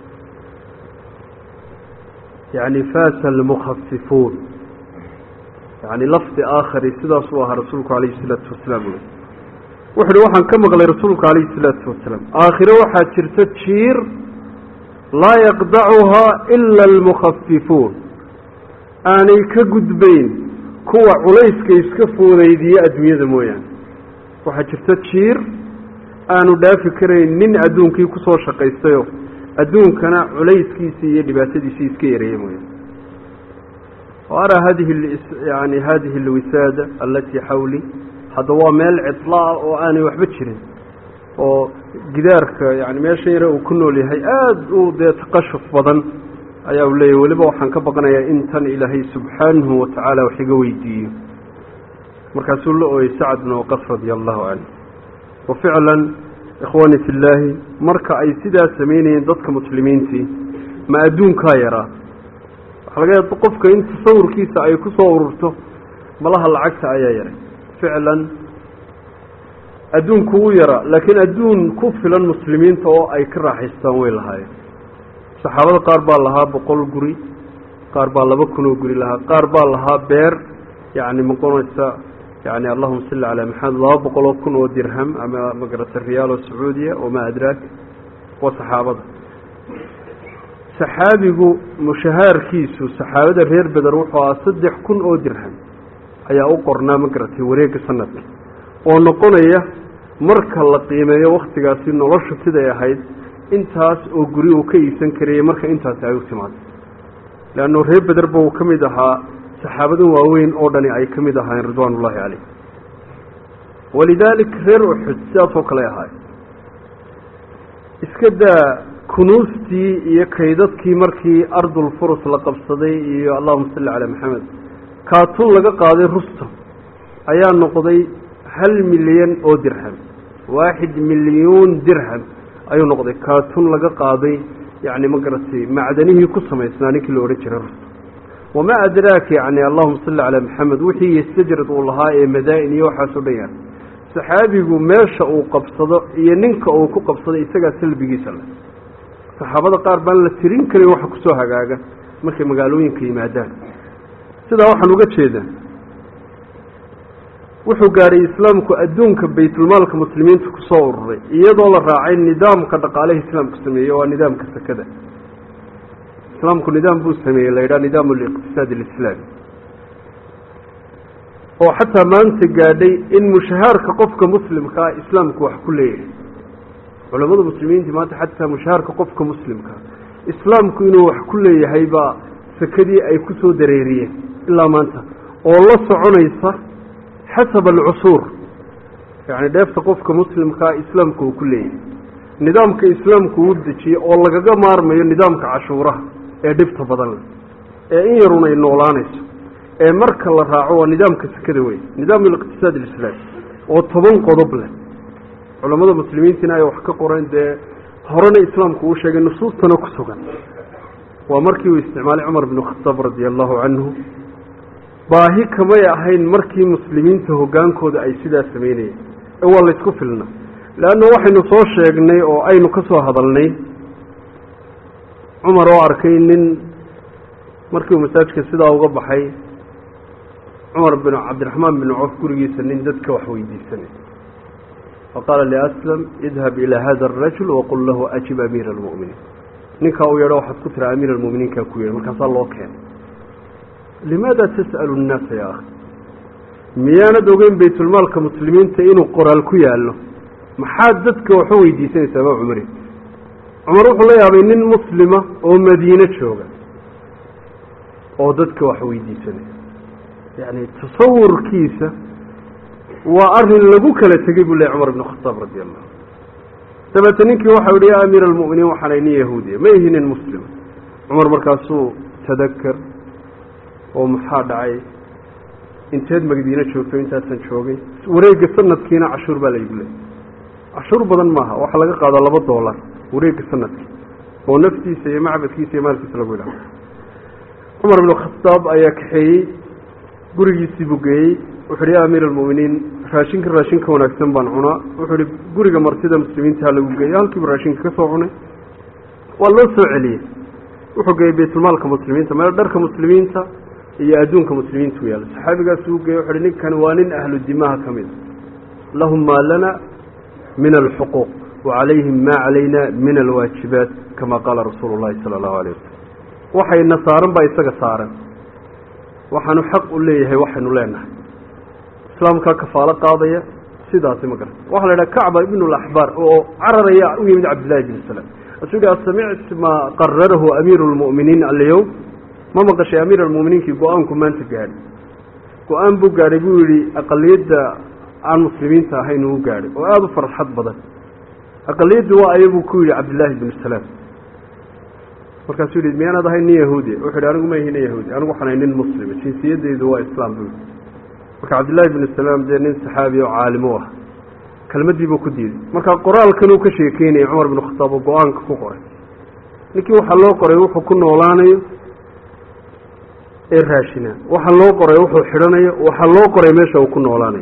yani faasa almukhafifuun yani lafdi aakhari sidaasuu ahaa rasuulku calayhi isalaatu wasalaam uli wuxu uhi waxaan ka maqlay rasuulku calayhi isalaatu wasalaam aakhire waxaa jirta jiir laa yaqdacuhaa ila almukhafifuun aanay ka gudbayn kuwa culayska iska foodaydiye adduunyada mooyaane waxaa jirta jiir aanu dhaafi karayn nin adduunkii kusoo shaqaystayo adduunkana culayskiisii iyo dhibaatadiisii iska yareeya mooya araa hadihi yani hadihi alwisaada alatii xawli hadda waa meel cidlaa oo aanay waxba jirin oo gidaarka yani meesha yare uu ku nool yahay aada u dee taqashuf badan ayaa u leeyahy weliba waxaan ka baqanayaa in tan ilaahay subxaanahu watacaala wax iga weydiiyo markaasuu la ooyey sacad bin waqas radia allahu canhu wa ficlan ikhwaani fi illaahi marka ay sidaa samaynayeen dadka muslimiintii ma adduunkaa yaraa waxaa laga yaaba qofka in tasawurkiisa ay ku soo ururto malaha lacagta ayaa yaray ficlan adduunku wuu yaraa laakiin adduun ku filan muslimiinta oo ay ka raaxaystaan way lahaayeen saxaabada qaar baa lahaa boqol guri qaar baa laba kun oo guri lahaa qaar baa lahaa beer yani maqonaysa yani allahuma salli calaa maxamed laba boqol oo kun oo dirham ama magarata riyaal oo sacuudiya wamaa adraak waa saxaabada saxaabigu mushahaarkiisu saxaabada reer beder wuxuu ahaa saddex kun oo dirham ayaa u qornaa ma garatay wareegga sanadka oo noqonaya marka la qiimeeyo waktigaasi noloshu siday ahayd intaas oo guri uu ka iibsan karayay marka intaasi ay u timaado leanno reer bederba uu ka mid ahaa saxaabadan waaweyn oo dhani ay ka mid ahaayeen ridwaan ullaahi caleyh walidaalik reer uxud sidaasoo kale ahaay iska daa kunuustii iyo kaydadkii markii ardul furus la qabsaday iyo allahuma salli calaa maxamed kaatun laga qaaday rustam ayaa noqday hal milyan oo dirham waaxid milyuun dirham ayuu noqday kaatun laga qaaday yacni ma garatay macdanihii ku samaysnaa ninkii la odhan jiray rustam wamaa adraaka yacni allahuma salli calaa maxamed wixii yastajrad uu lahaa ee madaa-in iyo waxaasoo dhan yahay saxaabigu meesha uu qabsado iyo ninka uu ku qabsado isagaa salbigiisa leh saxaabada qaar baan la tirin karin waxa kusoo hagaaga markay magaalooyinka yimaadaan sidaa waxaan uga jeedaa wuxuu gaadhay islaamku adduunka baytulmaalka muslimiinta kusoo ururay iyadoo la raacay nidaamka dhaqaalaha islaamku sameeyey waa nidaamka sakada islaamku nidaam buu sameeyey la yidhaha nidaam liqtisaad alislaami oo xataa maanta gaadhay in mushahaarka qofka muslimkaa islaamku wax ku leeyahay culamada muslimiinta maanta xataa mushahaarka qofka muslimkaa islaamku inuu wax ku leeyahay baa sakadii ay ku soo dareeriyeen ilaa maanta oo la soconaysa xasaba alcusuur yacni dheefta qofka muslimkaa islaamku uu ku leeyahay nidaamka islaamku uu dejiyey oo lagaga maarmayo nidaamka cashuuraha ee dhibta badan leh ee in yarun ay noolaanayso ee marka la raaco waa nidaamka sakada wey nidaam aliqtisaad alislaami oo toban qodob leh culammada muslimiintiina ay wax ka qoreen dee horena islaamku uu sheegay nusuustana ku sugan waa markii uu isticmaalay cumar binu khataab radia allahu canhu baahi kamay ahayn markii muslimiinta hoggaankooda ay sidaa samaynayeen ee waa laysku filna leanna waxaynu soo sheegnay oo aynu ka soo hadalnay cumar oo arkay nin markii uu masaajka sidaa uga baxay cumar bin cabdiraxmaan bin coof gurigiisa nin dadka wax weydiisanay faqaala liaslam idhab ilaa hada arajul waqul lahu ajib amiira almu'miniin ninkaa uu yeedho waxaad ku tira amiir almu'miniinkaa ku yeedho markaasaa loo keenay limaada tas'alu nnaasa ya akhi miyaanad ogeyn baytulmaalka muslimiinta inuu qoraal ku yaallo maxaad dadka waxu weydiisanaysaa baa cumari cumar wuxuu la yaabay nin muslima oo madiine jooga oo dadka wax weydiisanaya yacni tasawurkiisa waa arrin lagu kala tegey buu ley cumar ibnu khataab radi allahu dabeete ninkii waxau yihi ya amiira almu'miniin waxaanay nin yahuudiya ma ihi nin muslima cumar markaasuu tadakar oo maxaa dhacay inteed magdiine joogto intaasan joogay wareegga sanadkiina cashuur baa laygu leeyay cashuur badan maaha waxaa laga qaadaa laba doolar wareegga sanadkii oo naftiisa iyo macbadkiisa iyo maalkiisa lagu idhaho cumar ibnu khataab ayaa kaxeeyey gurigiisii buu geeyey wuxu uhi ya amiir almu'miniin raashinka raashinka wanaagsan baan cunaa wuxuu ihi guriga martida muslimiinta ha lagu geeyo halkiibu raashinka ka soo cunay waa loo soo celiyey wuxuu geeyey baytulmaalka muslimiinta meel dharka muslimiinta iyo adduunka muslimiinta u yaalla saxaabigaas uu geeyey wuxu uhi ninkan waa nin ahlu dimaha ka mid a lahum maa lana min alxuquuq wacalayhim maa calayna min alwaajibaat kama qaala rasuulu llahi sala allahu alayh wasalam waxayna saaran baa isaga saaran waxaanu xaq u leeyahay waxaynu leenahay islaamkaa kafaalo qaadaya sidaasi ma garata waxaa la idhaha kacba ibnu laxbaar oo cararaya u yimid cabdillahi bn salaam asuu yihi asamict maa qararahu amiiru lmu'miniin alyowm ma maqashay amiir almu'miniinkii go-aanku maanta gaadhay go-aan buu gaadhay buu yihi aqaliyadda aan muslimiinta ahayn uu gaadhay oo aada u farxad badan aqaliyaddu waa aya buu ku yidhi cabdillaahi bnu salaam markaasuu yihi miyaanaad ahay nin yahuudiya wuxu yidhi anigu ma ihi nin yahuudi anigu waxaan ahay nin muslima jinsiyadeydu waa islaam buu yidhi marka cabdillahi bnu salaam dee nin saxaabi oo caalimo ah kelmaddii buu ku diiday marka qoraalkan uu ka sheekeynayay cumar binu khataab oo go-aanka ku qoray ninkii waxaa loo qoray wuxuu ku noolaanayo ee raashina waxaa loo qoray wuxuu xidhanayo waxaa loo qoray meesha uu ku noolaanayo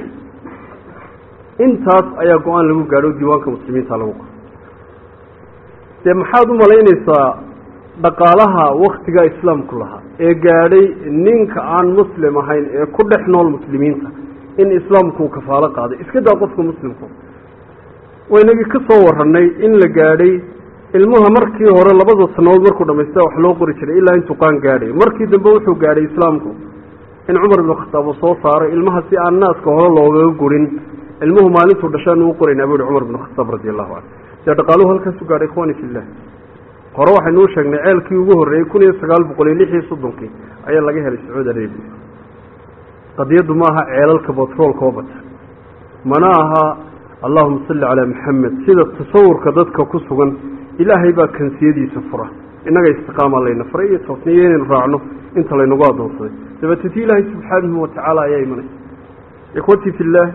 intaas ayaa go-aan lagu gaadho diiwaanka muslimiinta lagu qoray dee maxaad u malaynaysaa dhaqaalaha waktigaa islaamku lahaa ee gaadhay ninka aan muslim ahayn ee ku dhex nool muslimiinta in islaamku uu kafaalo qaaday iska daa qofka muslimku waynagii ka soo warranay in la gaadhay ilmuha markii hore labada sannadood markuu dhamaystaa wax loo qori jiray ilaa intuu qaan gaadhay markii dambe wuxuu gaadhay islaamku in cumar ibnu khataab uu soo saaray ilmaha si aan naaska hore loogaga gurin ilmuhu maalintuu dhashaan uu qoraynaa buu yihi cumar ibnu khataab radi allahu canhu dee dhaqaaluhu halkaasu gaadhay ikhwani fillah hore waxaynuu sheegnay ceelkii ugu horreeyey kun iyo sagaal boqol iyo lix iyo soddonkii ayaa laga helay sacuudi arabia qadiyaddu ma aha ceelalka batroolka oo bata mana aha allahuma salli calaa maxamed sida tasawurka dadka ku sugan ilaahay baa kansiyadiisa fura innaga istiqaama layna faray iyo toosniyo inaynu raacno inta laynagu addoonsaday dabeeteti ilaahay subxaanahu watacaala ayaa imanay ikhwatii fillaah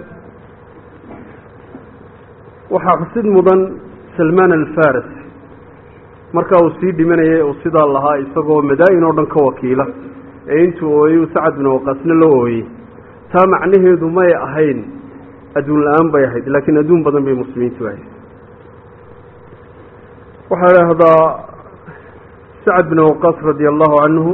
waxaa xusid mudan salmaan alfaris markaa uu sii dhimanayay uu sidaa lahaa isagoo madaa-in oo dhan ka wakiila ee intuu ooyey sacad bin waqaasna la ooyey taa macnaheedu may ahayn adduun la-aan bay ahayd laakiin adduun badan bay muslimiintu ahayd waxaa idhaahdaa sacad bin waqaas radi allahu canhu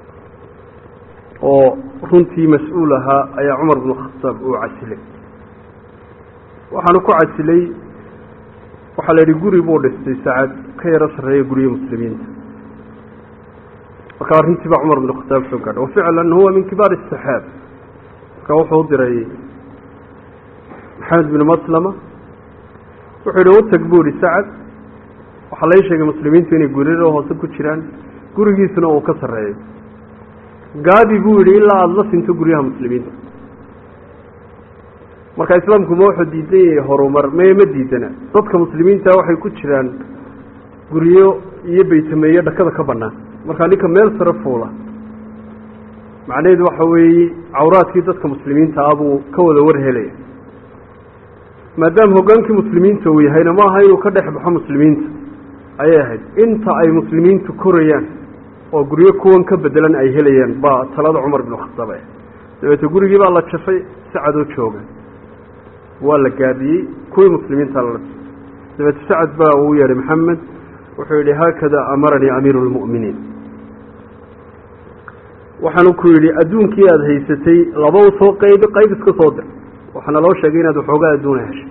oo runtii mas-uul ahaa ayaa cumar binu khataab uu casilay waxaanu ku casilay waxaa la yidhi guri buu dhistay sacad ka yaro sarreeya guryo muslimiinta marka arrintii baa cumar binu khataab soo gaadha waficlan huwa min kibaar asaxaab marka wuxuu u diray maxamed binu maslama wuxuu yihi utag buu ihi sacad waxaa lai sheegay muslimiintu inay guriro hoose ku jiraan gurigiisuna uu ka sarreeyo gaabi buu yidhi ilaa aada la sinto guryaha muslimiinta marka islaamku ma wuxuu diidan yahay horumar mee ma diidana dadka muslimiinta waxay ku jiraan guryo iyo baytameeyo dhakada ka bannaan markaa ninka meel sare fuula macnaheedu waxa weeye cawraadkii dadka muslimiinta ah buu ka wada war helaya maadaama hoggaankii muslimiinta uu yahayna ma aha inuu ka dhex baxo muslimiinta ayay ahayd inta ay muslimiintu korayaan oo guryo kuwan ka bedelan ay helayaan baa talada cumar binu khataab ah dabeete gurigii baa la jafay sacadoo jooga waa la gaadhiyey kuwii muslimiinta la dabeete sacad baa uu yeedhay maxamed wuxuu yidhi haakada amaranii amiiru lmu'miniin waxaanu ku yidhi adduunkii aada haysatay laba u soo qaybi qayb iska soo dir waxaana loo sheegay inaad waxoogaa adduuna heshay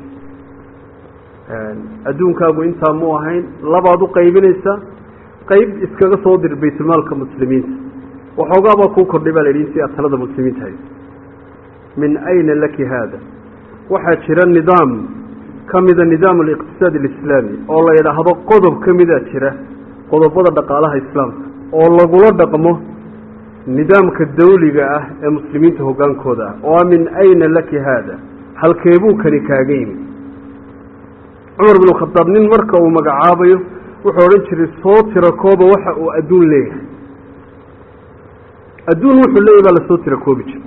adduunkaagu intaa mu ahayn labaad u qaybinaysaa qayb iskaga soo dir baytulmaalka muslimiinta waxoogaa baa kuu kordhay baa la yidhi intii aad talada muslimiinta hayso min ayna laki haada waxaa jira nidaam ka mida nidaam aliqtisaad alislaami oo la yidhaahdo qodob ka mida jira qodobada dhaqaalaha islaamka oo lagula dhaqmo nidaamka dawliga ah ee muslimiinta hoggaankooda ah oo min ayna laki haada halkeebuu kani kaaga yimi cumar binu khadaab nin marka uu magacaabayo wuxuu odhan jiray soo tira kooba waxa uu adduun leeyahay adduun wuxuu leeyahy baa lasoo tira koobi jira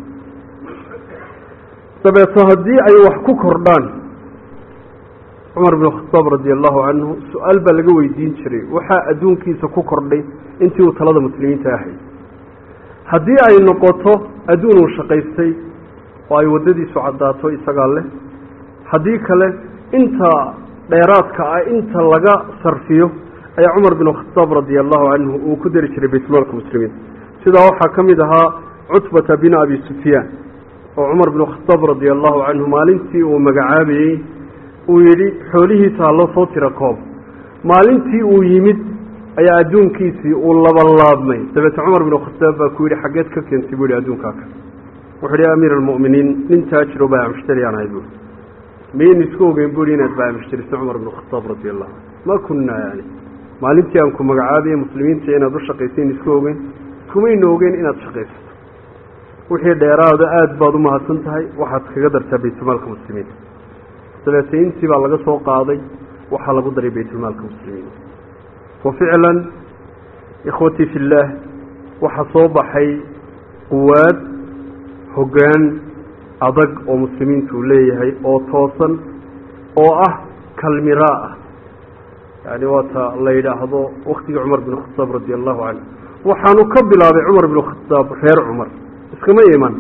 dabeeto haddii ay wax ku kordhaan cumar binu khadaab radi allahu canhu su-aal baa laga weydiin jiray waxaa adduunkiisa ku kordhay intii uu talada muslimiinta ahay haddii ay noqoto adduun uu shaqaystay oo ay waddadiisu caddaato isagaa leh haddii kale inta dheeraadka ah inta laga sarfiyo ayaa cumar binu khadaab radia allahu canhu uu ku dari jiray baytmaalka muslimiinta sidaa waxaa ka mid ahaa cutbata bin abi sufyaan oo cumar binu khadaab radia allahu canhu maalintii uu magacaabayey uu yidhi xoolihiisa haloo soo tira koob maalintii uu yimid ayaa adduunkiisii uu labanlaabmay dabeete cumar binu khadaab baa ku yidhi xaggeed ka keentay buu yihi adduunkaa ka wuxuu yihi amiir almu'miniin nin taajiro baa mushtari aan ahay buui mayn isku ogeyn bui inaad baa mushtariso cumar binu khadaab radi allahu ma kunaa yani maalintii aan ku magacaabiye muslimiinta inaad u shaqaysayn isku ogeyn kumayna ogeyn inaad shaqaysato wixii dheeraada aada baad u mahadsan tahay waxaad kaga dartaa baytulmaalka muslimiinta dabeete intii baa laga soo qaaday waxaa lagu daray baytulmaalka muslimiinta wa ficlan ikhwatii fi illaah waxaa soo baxay quwaad hoggaan adag oo muslimiintu uu leeyahay oo toosan oo ah kalmiraa ah yani waata la yidhaahdo waktigii cumar bin khadaab radi allahu canhu waxaanu ka bilaabay cumar bin khadaab reer cumar iskama iman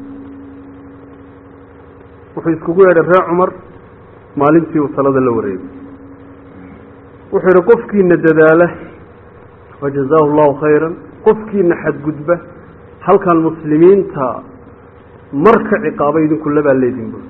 wuxuu iskugu yeedhay reer cumar maalintii uu talada la wareegay wuxuu yidhi qofkiina dadaala wajazaahu allahu khayran qofkiina xadgudba halkan muslimiinta marka ciqaaba idinku labaa leedin bui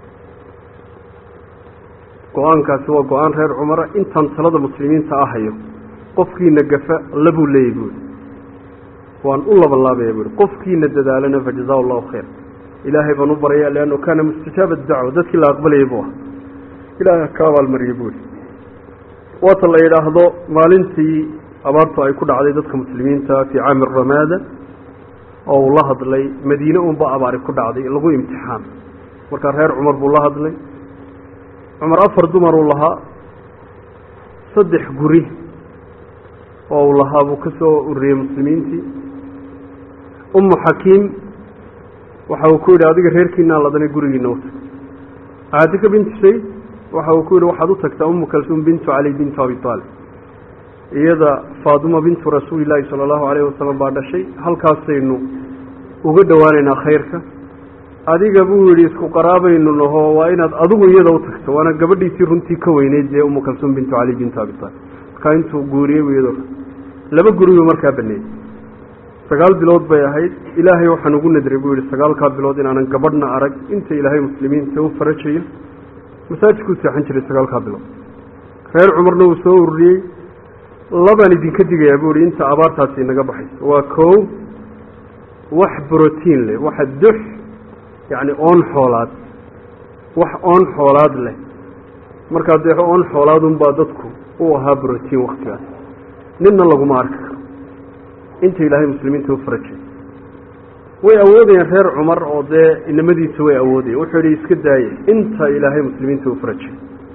go-aankaasi waa go-aan reer cumara intaan talada muslimiinta ahayo qofkiina gafa labuu leeyay buui waan u labanlaabaya bu ihi qofkiina dadaalana fajazaa allahu khayr ilaahay baan u baraya leanno kaana mustajaaba dacwa dadkii la aqbalayay buu ah ilaahay ka abaalmariyey buu ihi waata la yidhaahdo maalintii abaartu ay ku dhacday dadka muslimiinta fii caami ramaada oo uu la hadlay madiine unba abaari ku dhacday lagu imtixaan markaa reer cumar buu la hadlay cumar afar dumar uu lahaa saddex guri oo uu lahaa buu ka soo ururiyey muslimiintii umu xakiim waxa uu ku yidhi adiga reerkiinaa ladanay gurigiina u tag caatika bintu shayd waxa uu ku yidhi waxaad u tagtaa umu kalsuum bintu cali bintu abi aalib iyada faaduma bintu rasuuli llaahi sala allahu alayhi wasalam baa dhashay halkaasaynu uga dhowaanaynaa khayrka adiga buu yidhi isku qaraabaynu naho waa inaad adigu iyada u tagto waana gabadhiisii runtii ka weyneyd dee umu kalsuum bintu cali bintu abi aalib markaa intuu guuriyey bu iyadoo laba guriyuu markaa baneeyey sagaal bilood bay ahayd ilaahay waxaan ugu nadray buu yihi sagaalkaa bilood inaanan gabadhna arag inta ilaahay muslimiinta u farajayo masaajidkuu seexan jiray sagaalkaa bilood reer cumarna uu soo ururiyey labaan idinka digayaa buu ihi inta abaartaasi inaga baxayso waa kow wax brotiin leh waxa dux yacni oon xoolaad wax oon xoolaad leh markaa dee oon xoolaadunbaa dadku u ahaa brotiin waktigaas ninna laguma arki karo inta ilaahay muslimiinta u farajay way awoodayeen reer cumar oo dee inamadiisa way awoodayeen wuxuu yihi iska daayey inta ilaahay muslimiinta u farajay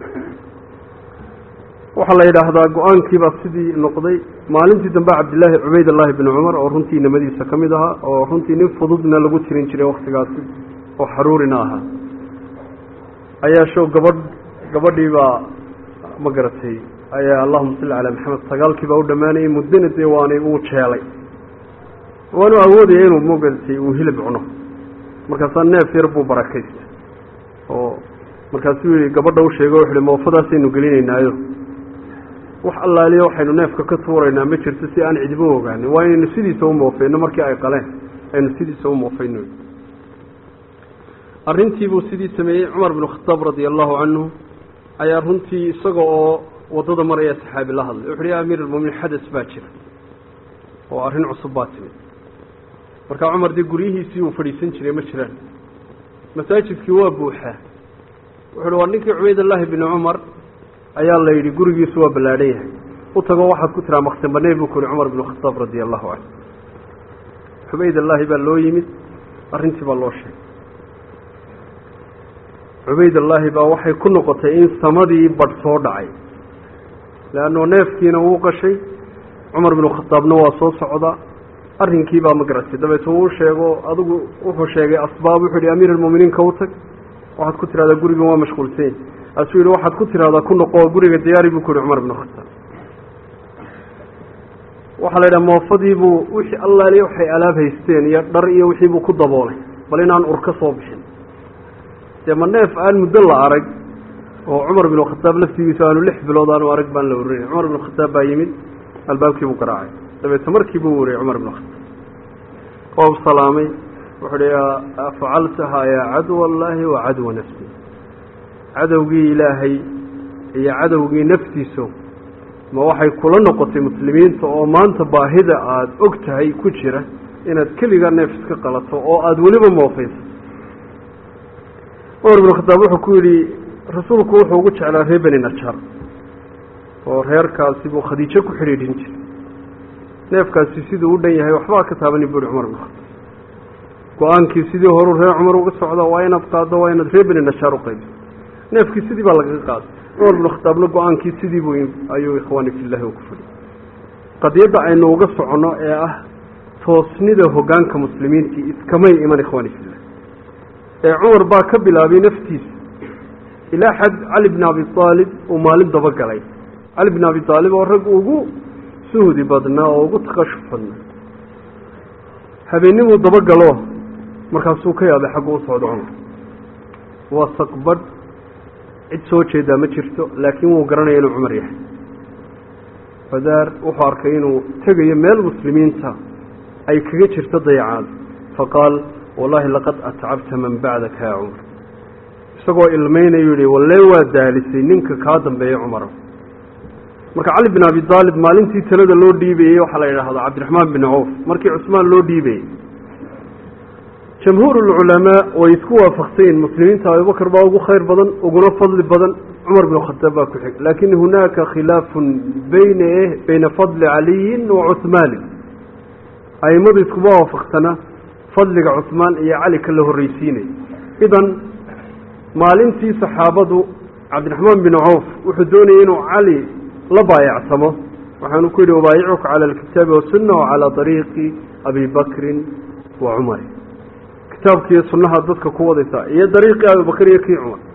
waxaa la yidhaahdaa go-aankiibaa sidii noqday maalintii dambe cabdillaahi cubaydallaahi bni cumar oo runtii inamadiisa ka mid ahaa oo runtii nin fududna lagu tirin jiray waktigaasi oo xaruurina ahaa ayaa show gabadh gabadhii baa ma garatay ayaa allahuma salli calaa maxamed sagaalkii baa u dhammaanayay muddana dee waanay uu jeelay waanu awoodaya inuu magatay uu hilib cuno markaasaa neef yar buu barakaystay oo markaasuu yihi gabadha u sheego wuxu uhi moofadaasaynu gelinaynaayo wax allaaliya waxaynu neefka ka tuuraynaa ma jirto si aan cidiba ogaanin waa inaynu sidiisa u moofeyno markii ay qaleen aynu sidiisa u moofeyno arrintiibuu sidii sameeyey cumar binu khataab radia allahu canhu ayaa runtii isaga oo waddada maraya saxaabi la hadlay wuxu uhi ya amiir almuminiin xadas baa jira oo arrin cusub baa timid markaa cumar dee guryihiisii uu fadhiisan jiray ma jiraan masaajidkii waa buuxaa wuxu uhi waa ninkii cubaydallaahi bini cumar ayaa la yidhi gurigiisu waa ballaadhan yahay u tago waxaad ku tiraa maksin baney buu ku yihi cumar binu khataab radia allahu canhu cubaydallaahi baa loo yimid arrintii baa loo sheegay cubaydallaahi baa waxay ku noqotay in samadii badh soo dhacay leanno neefkiina wuu qashay cumar binu khataabna waa soo socdaa arrinkii baa ma garatay dabeetna wuu sheego adigu wuxuu sheegay asbaab wuxuu yihi amiir almu'miniinka u tag waxaad ku tidhahdaa gurigan waa mashquulsany asuu yihi waxaad ku tidhahdaa ku noqo guriga diyaari buu ku yihi cumar binu khataab waxaa la yidhaha moofadiibuu wixii allaaliya waxay alaab haysteen iyo dhar iyo wixii buu ku daboolay bal inaan ur ka soo bixin dee ma neef aan muddo la arag oo cumar binu khataab laftigiisa aanu lix bilood aanu arag baan la urinay cumar binu khataab baa yimid albaabkii buu garaacay dabeetna markii buu wariyey cumar binu khataab oo salaamay wuxuu hi afacaltahaa yaa cadwa allaahi wa cadwa nafsi cadowgii ilaahay iyo cadowgii naftiiso ma waxay kula noqotay muslimiinta oo maanta baahida aada og tahay ku jira inaad keligaa neef iska qalato oo aada weliba moofayso cumar binu khataab wuxuu ku yidhi rasuulku wuxuu ugu jeclaa reer beni najaar oo reerkaasi buu khadiijo ku xidhiidhin jiray neefkaasi siduu u dhan yahay waxbaa ka taabani buu yihi cumar binu khataab go-aankii sidii horuu reer cumar uga socda waa inaad qaaddo waa inaad reer beni najaar u qaybiso neefkii sidii baa lagaga qaaday cumar binu khataabna go-aankii sidii buu ayuu ikhwaani fillahi u ku fadhiyay qadiyadda aynu uga soconno ee ah toosnida hoggaanka muslimiintii iskamay iman ikhwaani fillah ee cumar baa ka bilaabay naftiisa ilaa xad cali bni abi aalib uu maalin dabagalay cali bni abi aalib oo rag ugu suhdi badnaa oo ugu takashuf badnaa habeenimuu dabagalo markaasuu ka yaabay xaggu u socdo cumar waa saqbadh cid soo jeedaa ma jirto laakiin wuu garanaya inuu cumar yahay fadaar wuxuu arkay inuu tegayo meel muslimiinta ay kaga jirto dayacaad faqaal wallahi laqad atcabta man bacdaka yaa cumar isagoo ilmaynayu yihi walle waa daalisay ninka kaa dambeeya cumara marka cali bin abi aalib maalintii talada loo dhiibayey waxaa la yidhaahdaa cabdiraxmaan bin cawf markii cusmaan loo dhiibayey jamhuur ulculamaa way isku waafaqsayin muslimiinta abubakar baa ugu khayr badan uguna fadli badan cumar bin khataab baa ku xig laakin hunaaka khilaafun bayna bayna fadli caliyin wa cuhmaanin aimadu iskuma waafaqsana fadliga cusmaan iyo cali ka la horreysiinay idan maalintii saxaabadu cabdiraxmaan bin cawf wuxuu doonayay inuu cali la baayacsamo waxaanu ku yidhi ubaayicuka cala alkitaabi wasunna wa calaa dariiqi abi bakrin wa cumar kitaabkiiyo sunnaha dadka ku wadaysaa iyo dariiqii abibakr iyo kii cumar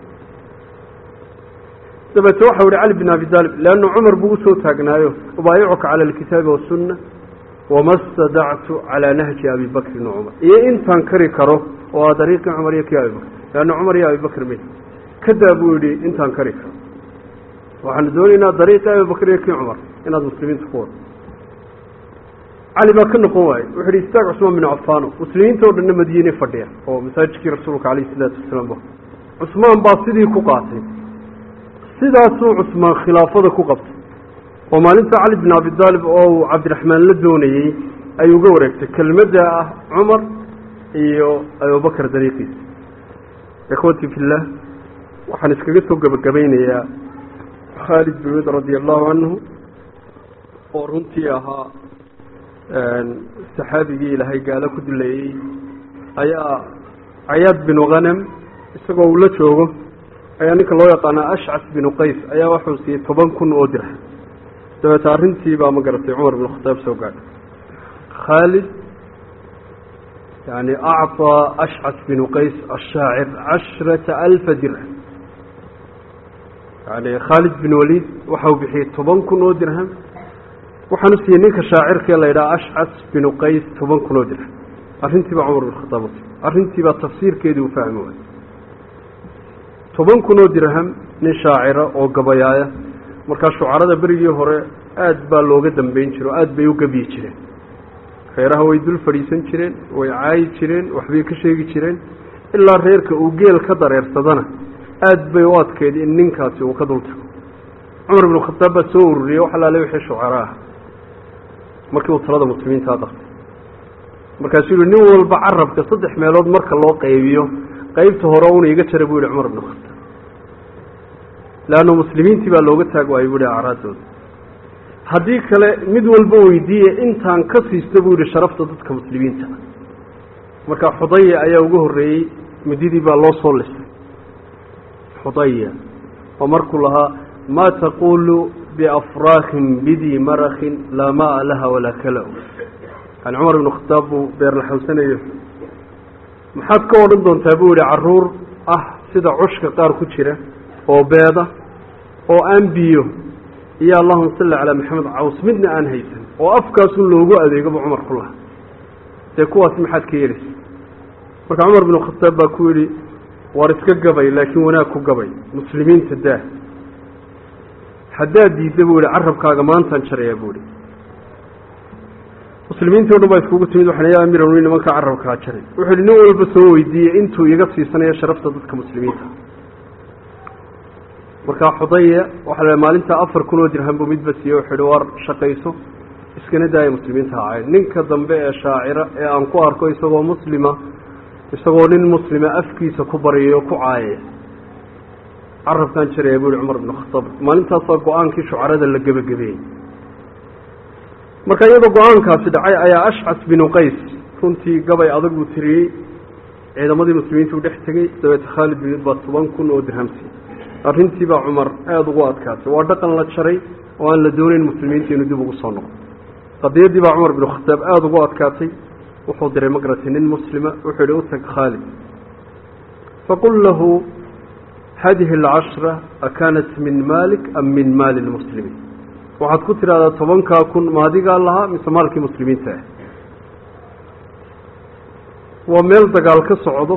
dabeete waxau yihi cali bin abi taalib leanna cumar buu usoo taagnaayo ubaayicuka cala alkitaabi wasunna wama stadactu calaa nahji abi bakrin wa cumar iyo intaan kari karo oo a dariiqii cumar iyo kii abibakr leanna cumar iyo abibakr me kadaa buu yidhi intaan kari karo waxaanu doonaynaa dariiqii abibakr iyo kii cumar inaad muslimiinta ku wado cali baa ka noqon waaye wuxu yihi istaag cusmaan bin cafaano muslimiinta oo dhanna madiine fadhiya oo masaajidkii rasuulka calayhi isalaatu wasalaam ba cusmaan baa sidii ku qaatay sidaasuu cusmaan khilaafada ku qabtay oo maalinta cali bin abi taalib oo uu cabdiraxmaan la doonayey ayuu uga wareegtay kelmadda ah cumar iyo abubakar dariiqiisa ikhwati fillah waxaan iskaga soo gebagabaynayaa khaalid bin wid radia allahu canhu oo runtii ahaa saxaabigii ilaahay gaalo ku dilayey ayaa cayaad binu khanam isagoo uu la joogo ayaa ninka loo yaqaanaa ashcas binu qays ayaa waxuu siiyey toban kun oo dirham dabeete arrintii baa ma garatay cumar bin khataab soo gaadhay khaalid yani acطaa ashcas binu qays ashaacir cashrata alfa dirham yani khaalid bin waliid waxau bixiyey toban kun oo dirham waxaanu siiyey ninka shaacirkee la yidhaha ashcas binu qays toban kun oo dirham arrintii baa cumar bin khataab usi arrintii baa tafsiirkeedii uu fahmi waayey toban kun oo dirham nin shaacira oo gabayaaya markaa shucarada berigii hore aad baa looga dambeyn jire oo aada bay u gabiyi jireen reeraha way dul fadhiisan jireen way caayi jireen waxbay ka sheegi jireen ilaa reerka uu geel ka dareersadana aad bay u adkeyd in ninkaasi uu ka dul tago cumar binu khataab baa soo ururiyey wax alaale wixii shucara ah markii uu talada muslimiintaa dartay markaasuu yihi nin walba carabka saddex meelood marka loo qaybiyo qeybta hore una iga jara buu yihi cumar binu khataab leanna muslimiintii baa looga taag waayey buu yihi acraadooda haddii kale mid walba weydiiye intaan ka siista buu yihi sharafta dadka muslimiinta marka xudaya ayaa uga horreeyey mididii baa loo soo lisay xudaya oo markuu lahaa maa taqulu biafraakin bidii marakin laa maa laha walaa kala yani cumar ibnu khataab buu beerlaxawsanayo maxaad ka odhan doontaa buu yihi caruur ah sida cushka qaar ku jira oo beeda oo aan biyo iyo allahuma salli calaa maxamed caws midna aan haysan oo afkaasun loogu adeegoba cumar ku laha dee kuwaas maxaad ka yelaysa marka cumar binu khataab baa ku yidhi war iska gabay laakiin wanaag ku gabay muslimiinta daa haddaad diidda buu yihi carabkaaga maantaan jarayaa buu ihi muslimiintii o dhan baa iskugu timid waxaan ya amiir almumin nimankaa carabkaa jaray wuxuu yihi nin walba soo weydiiyey intuu iga siisanayo sharafta dadka muslimiinta markaa xudaya waxaa la maalintaa afar kun oo dirham buu midba siiyey wuxuu yihi war shaqayso iskana daaya muslimiinta hacayn ninka dambe ee shaacira ee aan ku arko isagoo muslima isagoo nin muslima afkiisa ku baryay oo ku caayaya carabkaan jaraya buu yihi cumar binu khataab maalintaasaa go-aankii shucarada la gebagabeeyey marka iyadoo go-aankaasi dhacay ayaa ashcas binu qays runtii gabay adag buu tiriyey ciidamadii muslimiinta u dhex tegey dabeete khaalid bin baa toban kun oo dirhamsi arrintii baa cumar aada ugu adkaatay waa dhaqan la jaray oo aan la doonayn muslimiinta inuu dib ugu soo noqo qadiyaddii baa cumar binu khataab aada ugu adkaatay wuxuu diray magaratay nin muslima wuxuu yihi u tag khaalid faqul lahu hadihi alcashra akanat min malik am min maali lmuslimiin waxaad ku tidhahdaa tobankaa kun maadigaa lahaa mise maalkii muslimiinta ah waa meel dagaal ka socdo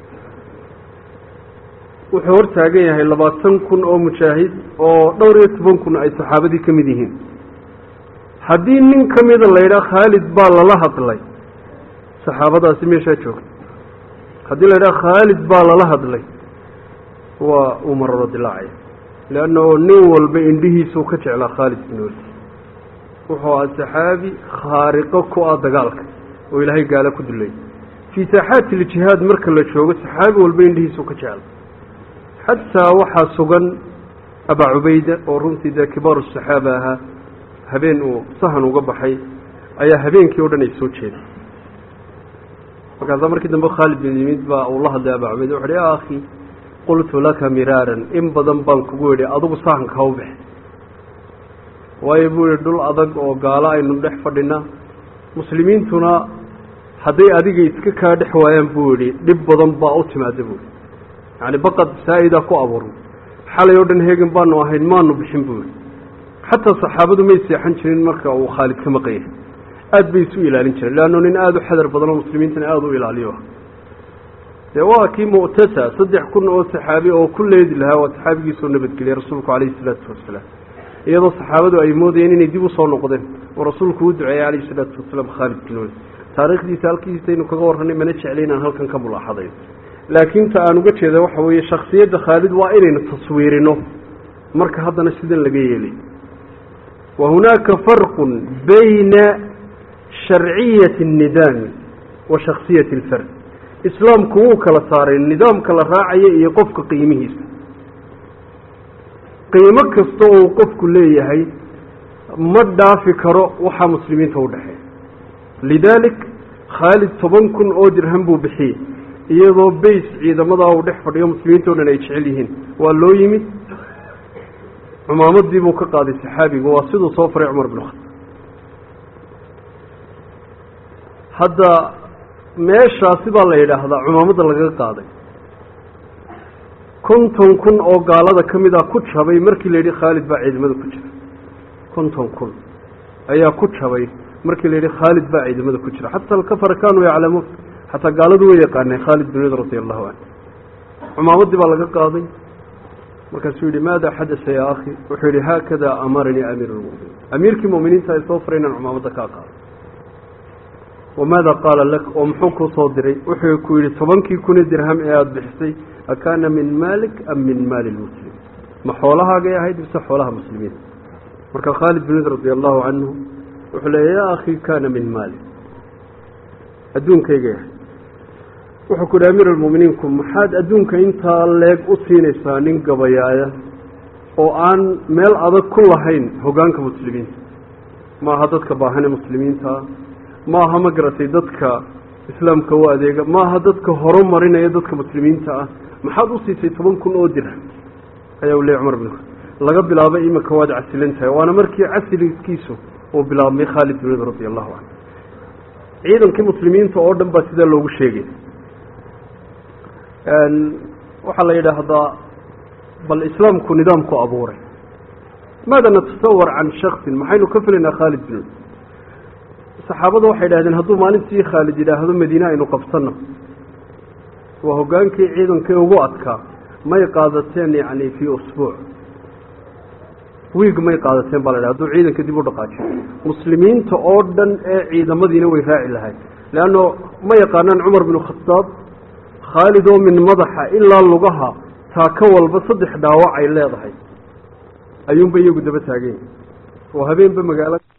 wuxuu hor taagan yahay labaatan kun oo mujaahid oo dhowr iyo toban kun ay saxaabadii ka mid yihiin haddii nin ka mida la yidhaha khaalid baa lala hadlay saxaabadaasi meeshaa joogta haddii la yidhaha khaalid baa lala hadlay waa uu mararo dilaacaya leanna oo nin walba indhihiisuu ka jeclaa khaalid bin walid wuxuu aha saxaabi khaariqo ku ah dagaalka oo ilaahay gaalo ku duleeyay fii saaxaati iljihaad marka la joogo saxaabi walba indhihiisuu ka jecla xataa waxaa sugan abaa cubayda oo runtii dee kibaaru saxaaba ahaa habeen uu sahan uga baxay ayaa habeenkii o dhan ay soo jeeday markaasaa markii dambe khaalid bin yimid baa uu la hadlay abaa cubayda wuxu uhi ya akhi qultu laka miraaran in badan baan kugu idhi adigu sahanka ha u bex waayo buu yihi dhul adag oo gaalo aynu dhex fadhinaa muslimiintuna hadday adiga iska kaa dhex waayaan buu yihi dhib badan baa u timaada buui yacni baqad saa-idaa ku abuurna xalay oo dhan heegan baanu ahayn maanu bixin buu yihi xataa saxaabadu may seexan jirin marka uu khaalid ka maqan yahay aada bay isu ilaalin jireen leannu nin aada u xadar badan oo muslimiintana aada u ilaaliyo dee waa kii mu'tasa saddex kun oo saxaabi oo ku leedi lahaa waa saxaabigiisoo nabadgeliyay rasuulku calayhi isalaatu wasalaam iyadoo saxaabadu ay moodayeen inay dib usoo noqdeen oo rasuulku u duceeyey calayhi isalaatu wasalaam khaalid bin walid taariikhdiisa halkiisaynu kaga warranay mana jeclay inaan halkan ka mulaaxadayo laakiin ta aan uga jeeda waxa weeye shaksiyadda khaalid waa inaynu taswiirino marka haddana sidan laga yeelay wa hunaaka farqun bayna sharciyati الnidaami wa shaksiyati اlfard islaamku wuu kala saaray nidaamka la raacayo iyo qofka qiimihiisa qiimo kasta oo qofku leeyahay ma dhaafi karo waxaa muslimiinta udhexeeya lidaalik khaalid toban kun oo dirham buu bixiyey iyadoo bays ciidamadaa uu dhex fadhiyo muslimiinta o dhan ay jecel yihiin waa loo yimid cumaamadii buu ka qaaday saxaabiga waa siduu soo faray cumar bin khataab hadda meeshaasi baa la yidhaahdaa cumaamadda lagaga qaaday konton kun oo gaalada ka mid a ku jabay markii la yidhi khaalid baa ciidamada ku jira konton kun ayaa ku jabay markii la yidhi khaalid baa ciidamada ku jira xataa alkafara kaanuu yaclamuun xataa gaaladu way yaqaaneen khaalid bin wid radi allahu canhu cumaamadii baa laga qaaday markaasuu yihi maada xadasa yaa akhi wuxuu yihi haakada amaranii amiir lmuminiin amiirkii muminiinta ay soo faray inaan cumaamadda kaa qaado wamaada qaala lak oo muxuu kuu soo diray wuxuu ku yihi tobankii kun ee dirham ee aada bixisay akaana min maalik am min maali lmuslim ma xoolahaagay ahayd mise xoolaha muslimiin marka khaalid bin wid radi allahu canhu wuxuu leeya yaa akhi kaana min maali adduunkayga ahayd wuxuu ku yihi amiir almuminiinku maxaad adduunka intaa leeg u siinaysaa nin gabayaaya oo aan meel adag ku lahayn hogaanka muslimiinta maaha dadka baahane muslimiintaa maaha ma garatay dadka islaamka u adeega maaha dadka horumarinaya dadka muslimiinta ah maxaad u siisay toban kun oo dirham ayaa u leeyay cumar bin laga bilaabay imika waad casilan tahay waana markii casiliskiisu uu bilaabmay khaalid bin wid radi allahu canhu ciidankii muslimiinta oo dhan baa sidaa loogu sheegay waxaa la yidhaahdaa bal islaamku nidaamku abuuray maada natasawar can shaksin maxaynu ka filaynaa khaalid bin wid saxaabada waxay idhahdeen hadduu maalintii khaalid yidhaahdo madiine aynu qabsano waa hogaankii ciidankii ugu adkaa may qaadateen yacni fii usbuuc wiig may qaadateen baa la yidhah haduu ciidanka dib u dhaqaajiyo muslimiinta oo dhan ee ciidamadiina way raaci lahayd leanno ma yaqaanaan cumar binu khataab khaalid oo min madaxa ilaa lugaha taaka walba saddex dhaawac ay leedahay ayuunba iyagu daba taaganya oo habeenba magaalo